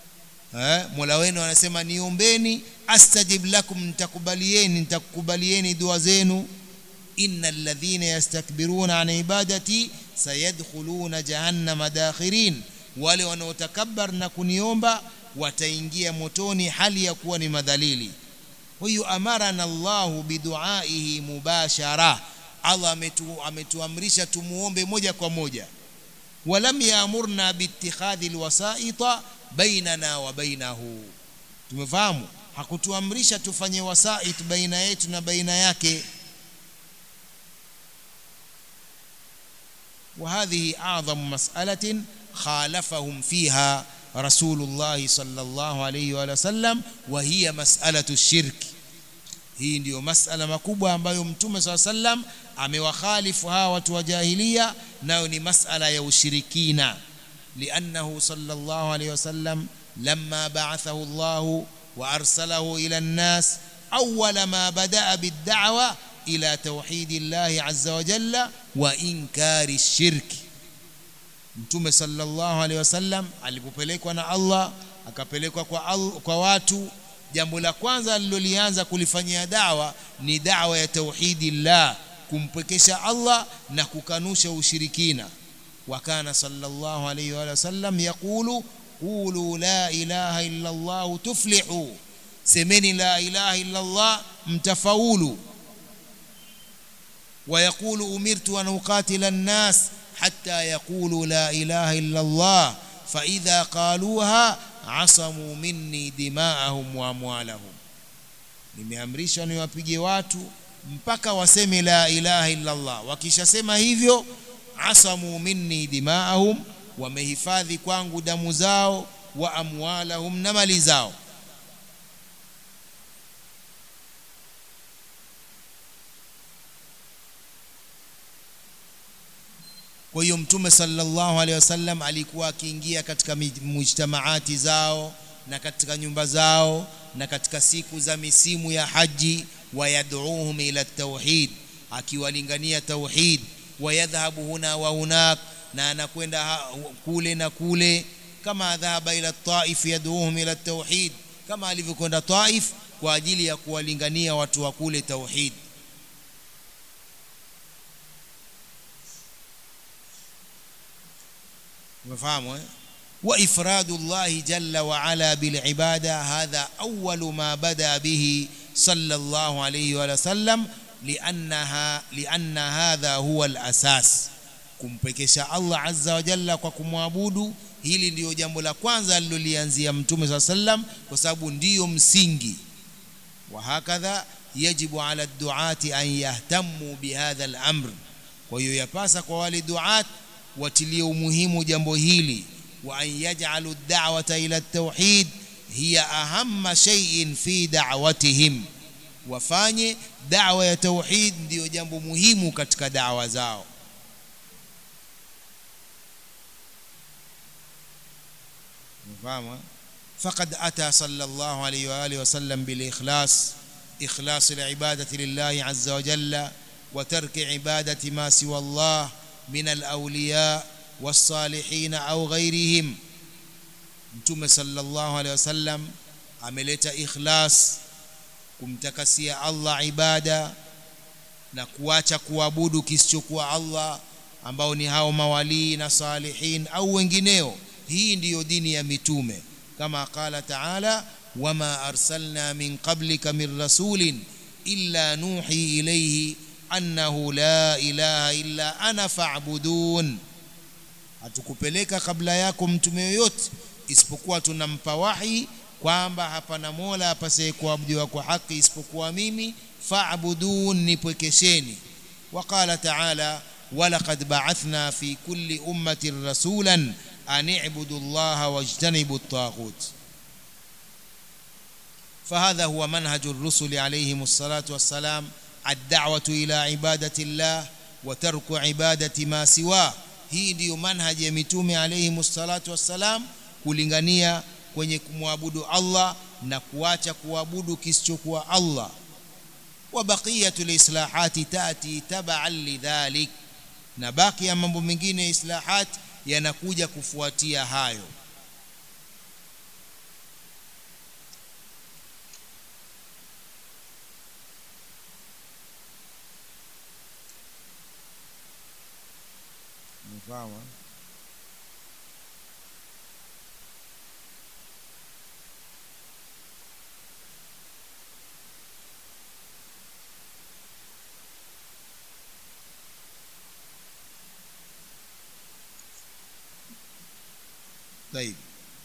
eh mola wenu anasema niombeni astajib lakum nitakubalieni nitakubalieni dua zenu innal ladhina yastakbiruna an ibadati sayadkhuluna jahannama dakhirin wale wanaotakabbar na kuniomba wataingia motoni hali ya kuwa ni madhalili huyu amarana Allahu biduaihi mubashara Allah ametu, ametuamrisha tumuombe moja kwa moja walam yaamurna biittikhadhi alwasaita bainana wa bainahu tumefahamu hakutuamrisha tufanye wasait baina yetu na baina yake وهذه أعظم مسألة خالفهم فيها رسول الله صلى الله عليه وآله وسلم وهي مسألة الشرك hii ndiyo masala makubwa ambayo mtume saa sallam amewakhalifu hawa watu wa jahilia nayo ni masala ya ushirikina liannahu sallallahu alayhi wasallam lamma ba'athahu Allah wa arsalahu ila an-nas awwala ma bada'a bid-da'wa ila tauhidi Allah azza wa jalla wa inkari shirki mtume sallallahu alayhi wasallam alipopelekwa na Allah akapelekwa kwa, al, kwa watu jambo la kwanza alilolianza kulifanyia dawa ni dawa ya tauhidi llah kumpwekesha Allah na kukanusha ushirikina wa kana sallallahu alayhi wa sallam yaqulu qulu la ilaha illa Allah tuflihu semeni la ilaha illa Allah mtafaulu ويقول أمرت أن أقاتل الناس حتى يقولوا لا إله إلا الله فإذا قالوها asamu minni dima'ahum wa amwalahum nimeamrishwa niwapige watu mpaka waseme la ilaha illa Allah wakishasema hivyo asamu minni dima'ahum wamehifadhi kwangu damu zao wa amwalahum na mali zao kwa hiyo mtume sallallahu alaihi wasallam alikuwa akiingia katika mujtamaati zao na katika nyumba zao na katika siku za misimu ya haji wayad'uhum ila tauhid akiwalingania tauhid wayadhhabu huna wa hunak na anakwenda kule na kule kama dhahaba ila taif yad'uhum ila tauhid kama alivyokwenda taif kwa ajili ya kuwalingania watu wa kule tauhid umefahamu eh وإفراد الله جل وعلا بالعبادة هذا أول ما بدأ به sallallahu alayhi wa sallam liannaha lianna hadha huwa al-asas kumpekesha Allah azza wa jalla kwa kumwabudu hili ndiyo jambo la kwanza alilolianzia mtume saa sallam kwa sababu ndiyo msingi wa hakadha yajibu ala duati an yahtamu bihadha al-amr kwa hiyo yapasa kwa wale duat watilie umuhimu jambo hili wa an yaj'alu ad-da'wata ila at-tauhid hiya ahamma shay'in fi da'watihim wafanye da'wa ya tauhid ndiyo jambo muhimu katika da'wa zao مفهوم فقد أتى صلى الله عليه وآله وسلم بالإخلاص إخلاص العبادة لله عز وجل وترك عبادة ما سوى الله من الأولياء والصالحين أو غيرهم mtume sallallahu alaihi wasallam ameleta ikhlas kumtakasia Allah ibada na kuacha kuabudu kisichokuwa Allah ambao ni hao mawalii na salihin au wengineo hii ndiyo dini ya mitume kama qala taala wama arsalna min qablika min rasulin illa nuhi ilayhi annahu la ilaha illa ana fa'budun hatukupeleka kabla yako mtume yoyote isipokuwa tunampa wahi kwamba hapana mola apasaye kuabudiwa kwa haki isipokuwa mimi fa'budun nipwekesheni waqala taala walaqad ba'athna fi kulli ummatin rasulan أن اعبدوا الله واجتنبوا الطاغوت فهذا هو منهج الرسل عليهم الصلاة والسلام الدعوة إلى عبادة الله وترك عبادة ما سواه hii ndiyo manhaji ya mitume alayhi salatu wassalam kulingania kwenye kumwabudu Allah na kuacha kuabudu kisichokuwa Allah wa baqiyatul islahati tati tab'an lidhalik na baki ya mambo mengine islahat yanakuja kufuatia hayo mfahamu طيب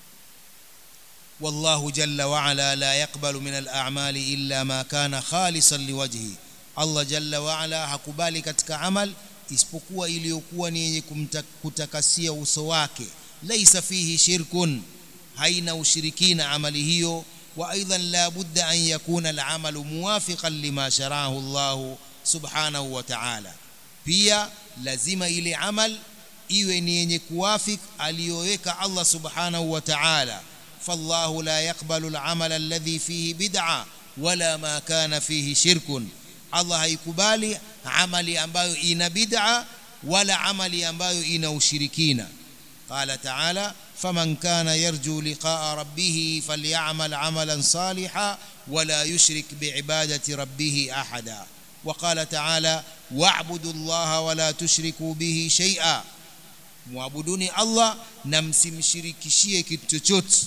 والله جل وعلا لا يقبل من الأعمال إلا ما كان خالصا لوجهه الله جل وعلا hakubali katika amal isipokuwa iliyokuwa ni yenye kutakasia uso wake laisa fihi shirkun haina ushirikina amali hiyo wa aidan la budda an yakuna al-amalu muwafiqan lima sharahu Allah subhanahu wa ta'ala pia lazima ile amal iwe ni yenye kuwafik aliyoweka Allah subhanahu wa ta'ala fallahu la yaqbalu al-amal alladhi fihi bid'a wala ma kana fihi shirkun Allah haikubali amali ambayo ina bid'a wala amali ambayo ina ushirikina qala ta'ala faman kana yarju liqa'a rabbih falyamal 'amalan salihan wala yushrik bi'ibadati rabbih ahada وقال تعالى واعبدوا الله ولا تشركوا به شيئا muabuduni Allah na msimshirikishie kitu chochote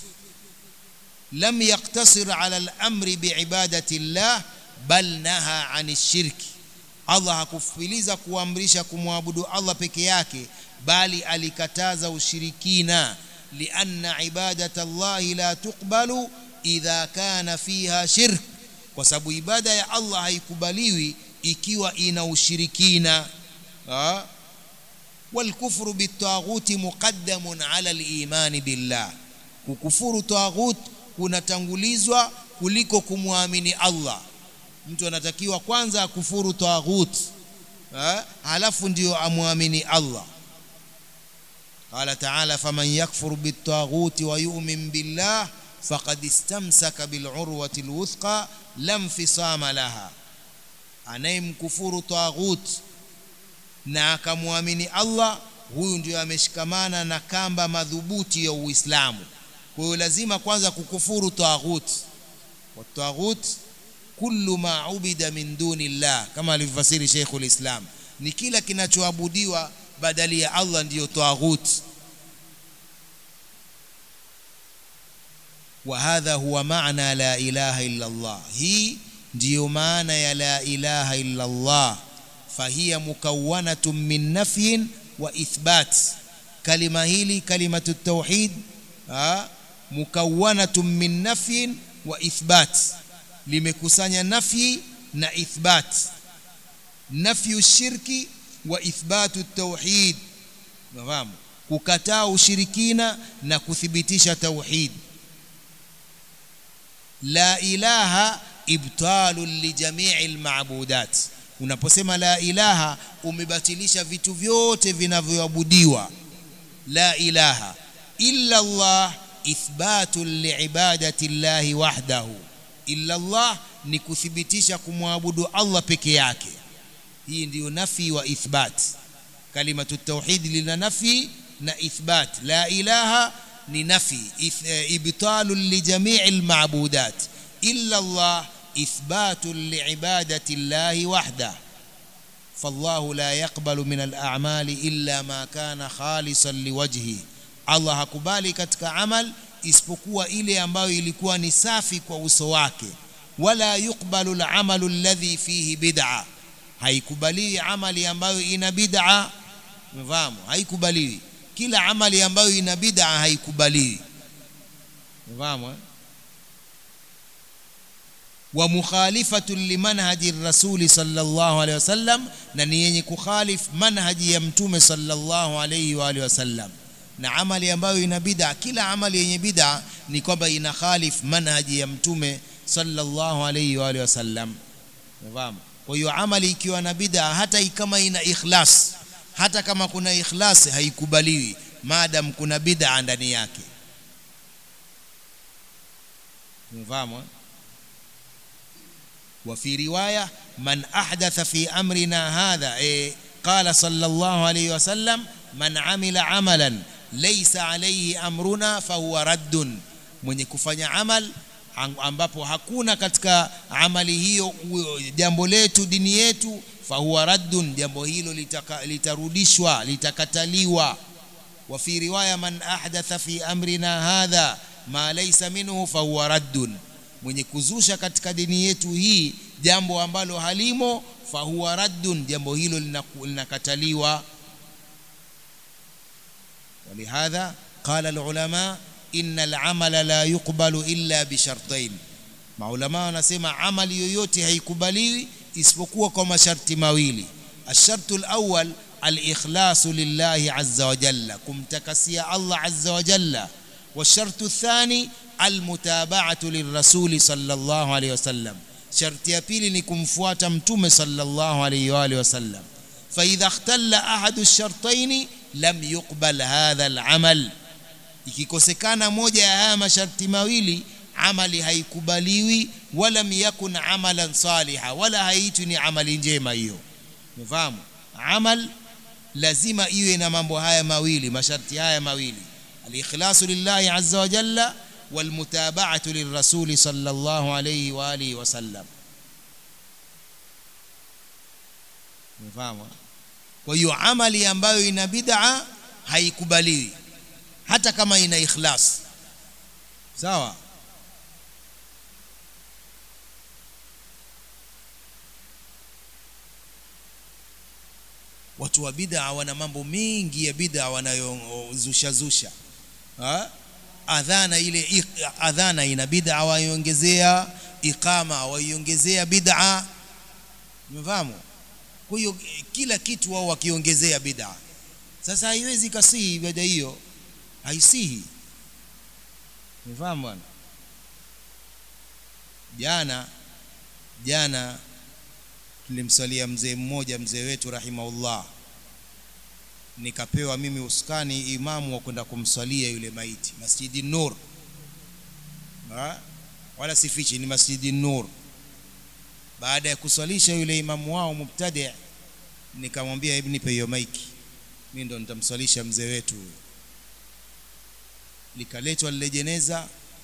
lam yaktasir ala al-amri biibadati Allah bal naha ani shirki Allah hakufiliza kuamrisha kumwabudu Allah peke yake bali alikataza ushirikina lianna ibadata Allah la tuqbalu idha kana fiha shirk kwa sababu ibada ya Allah haikubaliwi ikiwa ina ushirikina ha? والكفر بالطاغوت مقدم على الإيمان بالله kukufuru taghut kunatangulizwa kuliko kumwamini Allah mtu anatakiwa kwanza akufuru taghut halafu ndio amwamini Allah قال تعالى فمن يكفر بالطاغوت ويؤمن بالله فقد استمسك بالعروة الوثقى لا انفصام لها anayemkufuru taghut na akamwamini Allah huyu ndio ameshikamana na kamba madhubuti ya Uislamu kwa hiyo lazima kwanza kukufuru taghut wa taghut kullu ma ubida min duni Allah kama alivyofasiri Sheikhul Islam ni kila kinachoabudiwa badali ya Allah ndiyo taghut وهذا هو معنى لا إله إلا الله هي ndiyo maana ya la ilaha illa Allah fahiya mukawwanatun min nafyin wa ithbat kalima hili kalimatu tauhid mukawwanatun min nafyin wa ithbat limekusanya nafyi na ithbat nafyu shirki wa ithbatu tauhid nafahamu kukataa ushirikina na kuthibitisha tauhid la ilaha ibtalu lijamii almabudat unaposema la ilaha umebatilisha vitu vyote vinavyoabudiwa la ilaha illa Allah ithbatu liibadati llahi wahdahu illa Allah ni kuthibitisha kumwabudu Allah peke yake hii ndiyo nafi wa ithbat kalimatu tauhid lina nafi na ithbat la ilaha ni nafi ibtalu lijamii almabudat illa Allah إثبات لعبادة الله وحده فالله لا يقبل من الأعمال إلا ما كان خالصا لوجهه Allah hakubali katika amal isipokuwa ile ambayo ilikuwa ni safi kwa uso wake wala yukbalu alamalu alladhi fihi bid'a haikubaliwi amali ambayo ina bid'a mfahamu haikubaliwi kila amali ambayo ina bid'a haikubaliwi mfahamu eh? wa mukhalifatu limanhaji rasuli sallallahu alaihi wasallam na ni yenye kukhalif manhaji ya mtume sallallahu alaihi wa alihi wasallam na amali ambayo ina bid'a kila amali yenye bid'a ni kwamba ina khalif manhaji ya mtume sallallahu alaihi wa alihi wasallam unafahamu kwa hiyo amali ikiwa na bid'a hata kama ina ikhlas hata kama kuna ikhlas haikubaliwi maadam kuna bid'a ndani yake unafahamu وفي رواية من أحدث في أمرنا هذا إيه قال صلى الله عليه وسلم من عمل عملا ليس عليه أمرنا فهو رد mwenye kufanya amal ambapo hakuna katika amali hiyo jambo letu dini yetu fahuwa raddun jambo hilo litaka, litarudishwa litakataliwa wa fi riwaya man ahdatha fi amrina hadha ma laysa minhu fahuwa raddun mwenye kuzusha katika dini yetu hii jambo ambalo halimo fahuwa raddun jambo hilo linakataliwa ولهذا قال العلماء إن العمل لا يقبل إلا بشرطين maulama wanasema amali yoyote haikubaliwi isipokuwa kwa masharti mawili الشرط الأول الإخلاص لله عز وجل kumtakasia Allah azza wa jalla والشرط الثاني المتابعة للرسول صلى الله عليه وسلم شرط ya pili ni kumfuata mtume صلى الله عليه واله وسلم فإذا اختل أحد الشرطين لم يقبل هذا العمل ikikosekana moja ya haya masharti mawili amali haikubaliwi wala yakun amalan saliha wala haitwi ni amali njema hiyo umefahamu amal lazima iwe na mambo haya mawili masharti haya mawili al-ikhlasu lillahi azza wa jalla والمتابعة للرسول صلى الله عليه وآله وسلم mfahamu kwa hiyo amali ambayo ina bid'a haikubaliwi hata kama ina ikhlas sawa watu wa bid'a wana mambo mengi ya bid'a wanayozusha zusha ha? adhana ile adhana ina bid'a waiongezea iqama waiongezea bid'a umefahamu kwa hiyo kila kitu wao wakiongezea bid'a sasa haiwezi kasihi ibada hiyo haisihi umefahamu bwana jana jana tulimsalia mzee mmoja mzee wetu rahimahullah nikapewa mimi uskani imamu wa kwenda kumswalia yule maiti Masjidi Nur ha? wala sifichi ni Masjidi Nur baada ya kuswalisha yule imamu wao mubtadi nikamwambia hebu nipe hiyo maiki mimi ndo nitamswalisha mzee wetu likaletwa lile jeneza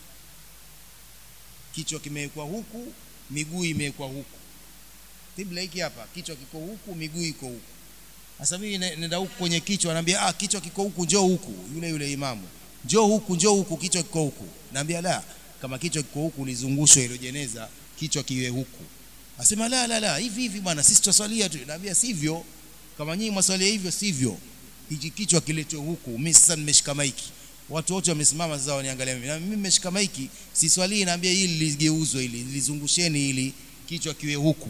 kichwa kimewekwa huku miguu imewekwa huku kibla hiki hapa kichwa kiko huku miguu iko huku sasa mimi nenda huku kwenye kichwa anambia ah kichwa kiko huku njoo huku yule yule imamu njoo huku njoo huku kichwa kiko huku naambia la kama kichwa kiko huku lizungushwe ile jeneza kichwa kiwe huku asema la la la hivi hivi bwana sisi twaswalia tu naambia sivyo kama nyinyi mwaswalia hivyo sivyo hiki kichwa kiletwe huku mimi sasa nimeshika maiki watu wote wamesimama sasa waniangalia mimi na mimi nimeshika maiki siswalii naambia hili ligeuzwe ili lizungusheni ili kichwa kiwe huku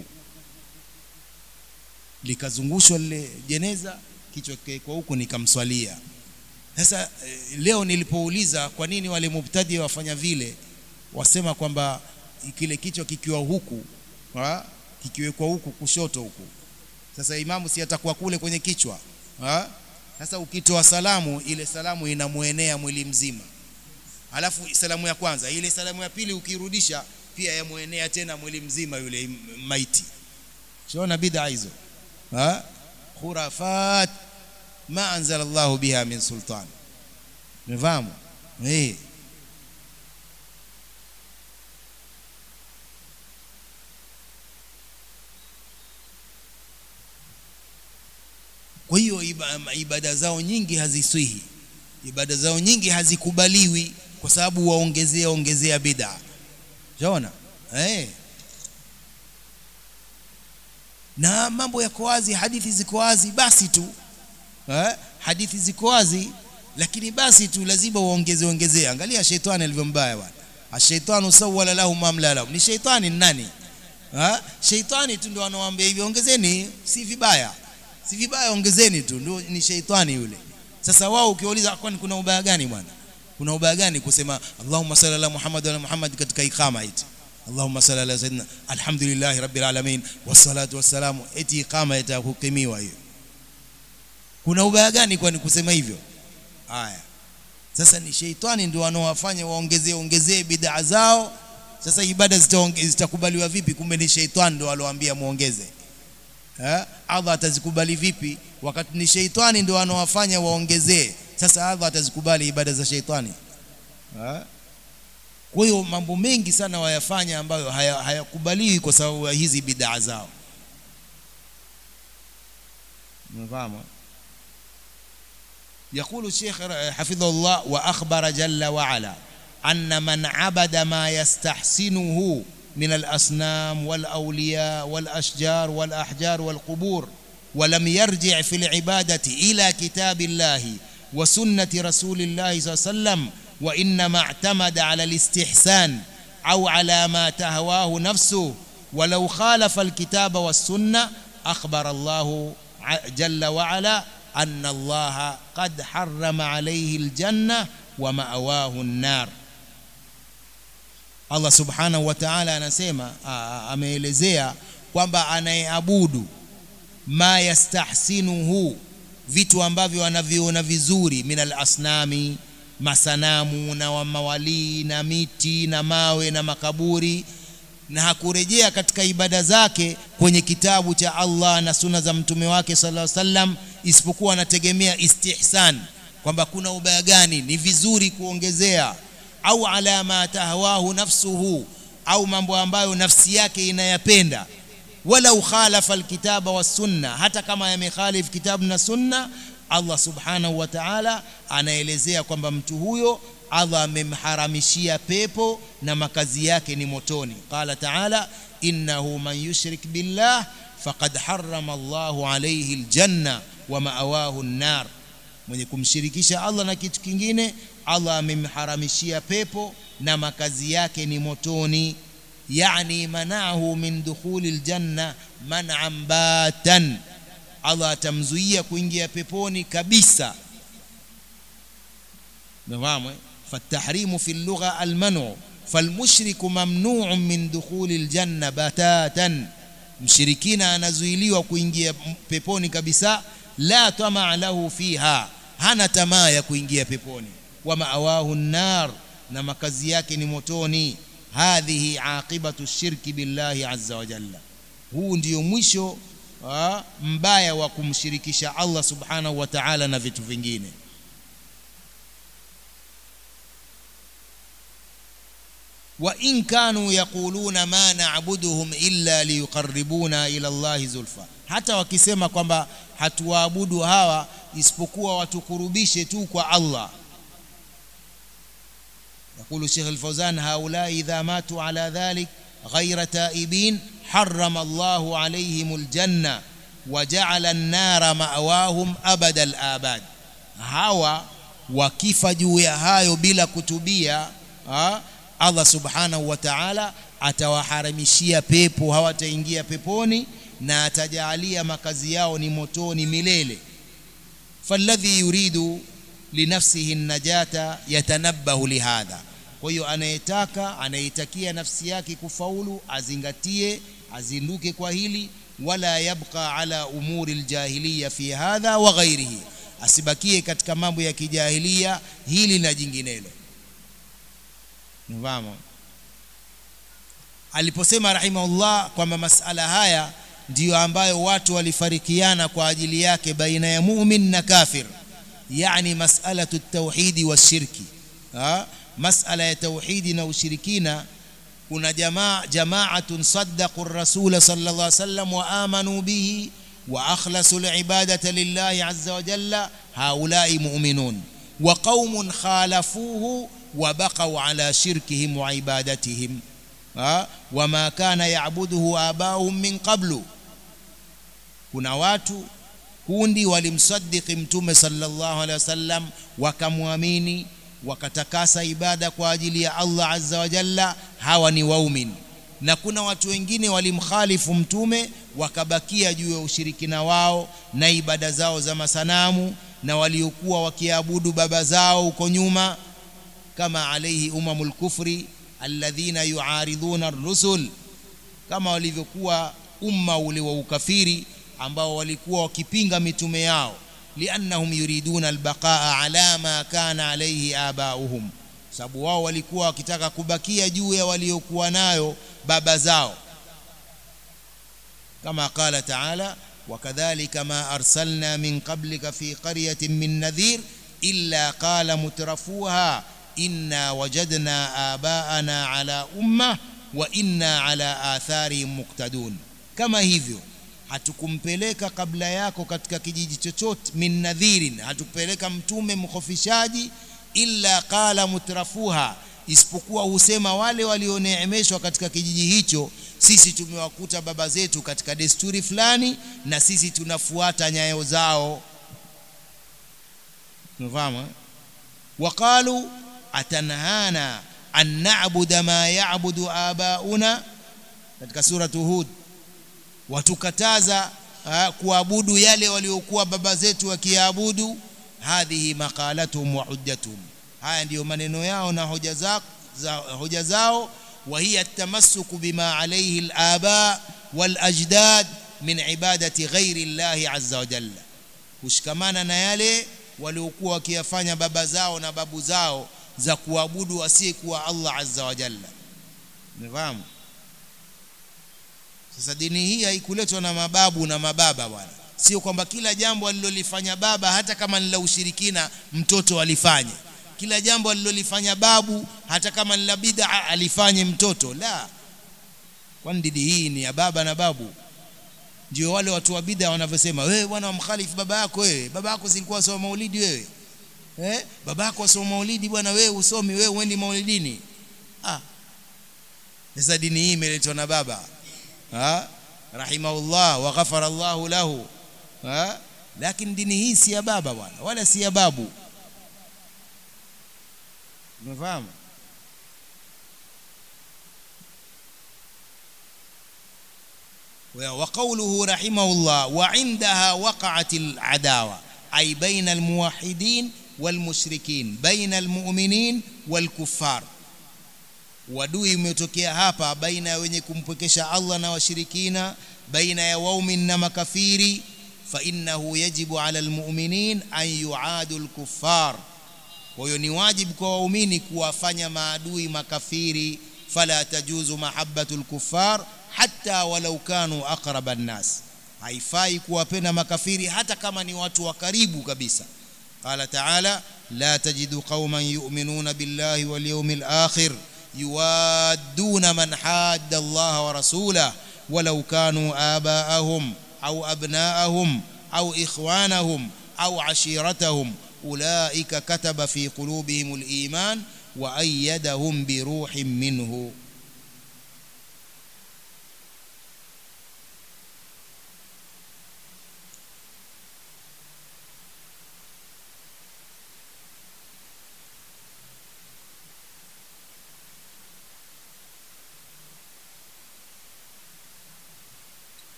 likazungushwa lile jeneza kichwa kwa huku nikamswalia sasa leo nilipouliza kwa nini wale mubtadi wafanya vile wasema kwamba kile kichwa kikiwa huku ha? kikiwekwa huku kushoto huku sasa imamu si atakuwa kule kwenye kichwa ha? sasa ukitoa salamu ile salamu inamuenea mwili mzima alafu salamu ya kwanza ile salamu ya pili ukirudisha pia yamuenea tena mwili mzima yule maiti shaona bid'a hizo ha khurafat ma anzala Allah biha min sultan nifahamu eh kwa hiyo ibada zao nyingi haziswihi ibada zao nyingi hazikubaliwi kwa sababu waongezea ongezea bid'a unaona eh na mambo yako wazi hadithi ziko wazi basi tu eh hadithi ziko wazi lakini basi tu lazima uongeze ongezea angalia shetani alivyombaya bwana ashaitanu sawala lahu mamla lahu ni shaitani nani ha shaitani tu ndio anawaambia hivi ongezeni si vibaya si vibaya ongezeni tu ndio ni shaitani yule sasa wao ukiuliza kwani kuna ubaya gani bwana kuna ubaya gani kusema Allahumma salli ala Muhammad wa Muhammad katika iqama eti Allahumma salli ala sayyidina alhamdulillah rabbil alamin wassalatu wassalamu eti iqama itakukimiwa hiyo kuna ubaya gani kwani kusema hivyo haya sasa ni sheitani ndio wanaowafanya waongezee ongezee bid'a zao sasa ibada zitakubaliwa vipi kumbe ni sheitani ndio alowaambia muongeze eh Allah atazikubali vipi wakati ni sheitani ndio wanaowafanya waongezee sasa Allah atazikubali ibada za sheitani eh kwa hiyo mambo mengi sana wayafanya ambayo hayakubaliwi haya kwa sababu ya hizi bid'a zao mfahamu يقول الشيخ حفظه الله وأخبر جل وعلا أن من عبد ما يستحسنه من الأصنام والأولياء والأشجار والأحجار والقبور ولم يرجع في العبادة إلى كتاب الله وسنة رسول الله صلى الله عليه وسلم وإنما اعتمد على الاستحسان أو على ما تهواه نفسه ولو خالف الكتاب والسنة أخبر الله جل وعلا أن الله قد حرم عليه الجنة ومأواه النار Allah subhanahu wa ta'ala anasema ameelezea kwamba anayeabudu ma yastahsinuhu vitu ambavyo anaviona vizuri minal asnami masanamu na mawalii na miti na mawe na makaburi na hakurejea katika ibada zake kwenye kitabu cha Allah na suna za mtume wake sallallahu alaihi wasallam isipokuwa anategemea istihsan kwamba kuna ubaya gani ni vizuri kuongezea au ala ma tahwahu nafsuhu au mambo ambayo nafsi yake inayapenda wala ukhalafa alkitaba was sunna hata kama yamekhalif kitabu na sunna Allah subhanahu wa ta'ala anaelezea kwamba mtu huyo Allah amemharamishia pepo na makazi yake ni motoni qala ta'ala innahu man yushrik billah faqad harrama Allahu alayhi aljanna wa ma'awahu an-nar mwenye kumshirikisha Allah na kitu kingine Allah amemharamishia pepo na makazi yake ni motoni yani manahu min dukhuli aljanna man'an batan Allah atamzuia kuingia peponi kabisa nafahamu فالتحريم في اللغة المنع فالمشرك ممنوع من دخول الجنة بتاتا mshirikina anazuiliwa kuingia peponi kabisa la tamaa lahu fiha hana tamaa ya kuingia peponi wa maawahu nar na makazi yake ni motoni hadhihi aqibatu shirki billahi azza wa jalla huu ndio mwisho mbaya wa kumshirikisha Allah subhanahu wa ta'ala na vitu vingine وإن كانوا يقولون ما نعبدهم إلا ليقربونا إلى الله زلفى hata wakisema kwamba hatuwaabudu hawa isipokuwa watukurubishe tu kwa Allah يقول الشيخ الفوزان هؤلاء إذا ماتوا على ذلك غير تائبين حرم الله عليهم الجنة وجعل النار مأواهم أبد الآباد hawa wakifa juu ya hayo bila kutubia ha? Allah subhanahu wa ta'ala atawaharamishia pepo hawataingia peponi na atajaalia makazi yao ni motoni milele falladhi yuridu linafsihi najata yatanabbahu lihadha kwa hiyo anayetaka anayetakia nafsi yake kufaulu azingatie azinduke kwa hili wala yabqa ala umuri aljahiliya fi hadha wa ghairihi asibakie katika mambo ya kijahilia hili na jinginelo Nifahamu? Aliposema rahimahullah kwamba masala haya ndiyo ambayo watu walifarikiana kwa ajili yake baina ya mu'min na kafir, yani mas'alatu tauhidi wa shirki. Ha? Masala ya tauhidi na ushirikina, kuna jamaa jamaatun saddaqu ar-rasul sallallahu alaihi wasallam wa amanu bihi wa akhlasu al-ibadata lillahi azza wa jalla, haulai mu'minun wa qaumun khalafuhu وبقوا على شركهم وعبادتهم وما كان يعبده آباؤهم من قبل kuna watu kundi walimsadiki mtume sallallahu alaihi wasallam wakamwamini wakatakasa ibada kwa ajili ya Allah azza wa jalla hawa ni waumin na kuna watu wengine walimkhalifu mtume wakabakia juu ya ushirikina wao na ibada zao za masanamu na waliokuwa wakiabudu baba zao huko nyuma kama alaihi umamul kufri alladhina yuaridhuna ar-rusul kama walivyokuwa umma ule wa ukafiri ambao walikuwa wakipinga mitume yao liannahum yuriduna albaqaa ala ma kana alayhi abauhum sababu wao walikuwa wakitaka kubakia juu ya waliokuwa nayo baba zao kama qala taala wakadhalika ma arsalna min qablika fi qaryatin min nadhir illa qala mutrafuha inna wajadna abaana ala umma wa inna ala atharihim muqtadun kama hivyo hatukumpeleka kabla yako katika kijiji chochote min nadhirin hatukupeleka mtume mkhofishaji illa qala mutrafuha isipokuwa husema wale walioneemeshwa katika kijiji hicho sisi tumewakuta baba zetu katika desturi fulani na sisi tunafuata nyayo zao unafahamu waqalu atanhana an na'budu ma ya'budu abauna katika suratu hud watukataza kuabudu yale waliokuwa baba zetu wakiabudu hadhihi maqalatuhum wa hujjatuhum haya ndiyo maneno yao na hoja zao za hoja zao wa hiya tamassuku bima alayhi al-aba wal ajdad min ibadati ghairi Allah azza wa jalla kushikamana na yale waliokuwa wakiyafanya baba zao na babu zao za kuabudu asiyekuwa Allah azza wa jalla umefahamu sasa dini hii haikuletwa na mababu na mababa bwana sio kwamba kila jambo alilolifanya baba hata kama ni la ushirikina mtoto alifanye kila jambo alilolifanya babu hata kama ni la bid'a alifanye mtoto la kwani dini hii ni ya baba na babu ndio wale watu wa bid'a wanavyosema wewe bwana wamkhalifu baba yako wewe baba yako silikuwa soma maulidi wewe eh baba yako asoma maulidi bwana wewe usomi wewe uendi maulidini ah sasa dini hii imeletwa na baba ha rahimahullah wa ghafara Allah lahu ha lakini dini hii si ya baba bwana wala si ya babu umefahamu وقوله رحمه الله وعندها وقعت العداوة أي بين الموحدين والمشركين بين المؤمنين والكفار wadui umetokea hapa baina ya wenye kumpwekesha Allah na washirikina baina ya waumin na makafiri fa innahu yajibu ala almu'minin an yu'adu alkuffar kwa hiyo ni wajibu kwa waumini kuwafanya maadui makafiri fala tajuzu mahabbatu alkuffar hatta walau kanu aqraba an-nas haifai kuwapenda makafiri hata kama ni watu wa karibu kabisa qala ta'ala la tajidu qauman yu'minuna billahi wal yawmil akhir يوادون من حاد الله ورسوله ولو كانوا آباءهم أو أبناءهم أو إخوانهم أو عشيرتهم أولئك كتب في قلوبهم الإيمان وأيدهم بروح منه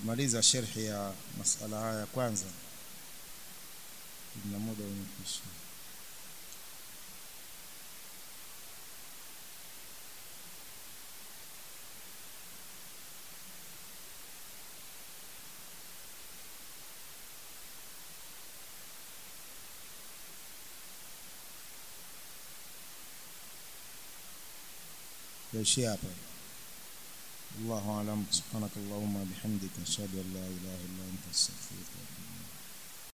kimaliza sherhi ya masala haya ya kwanza na muda umekwisha yaishia hapa الله أعلم سبحانك اللهم بحمدك أشهد أن لا إله إلا أنت أستغفرك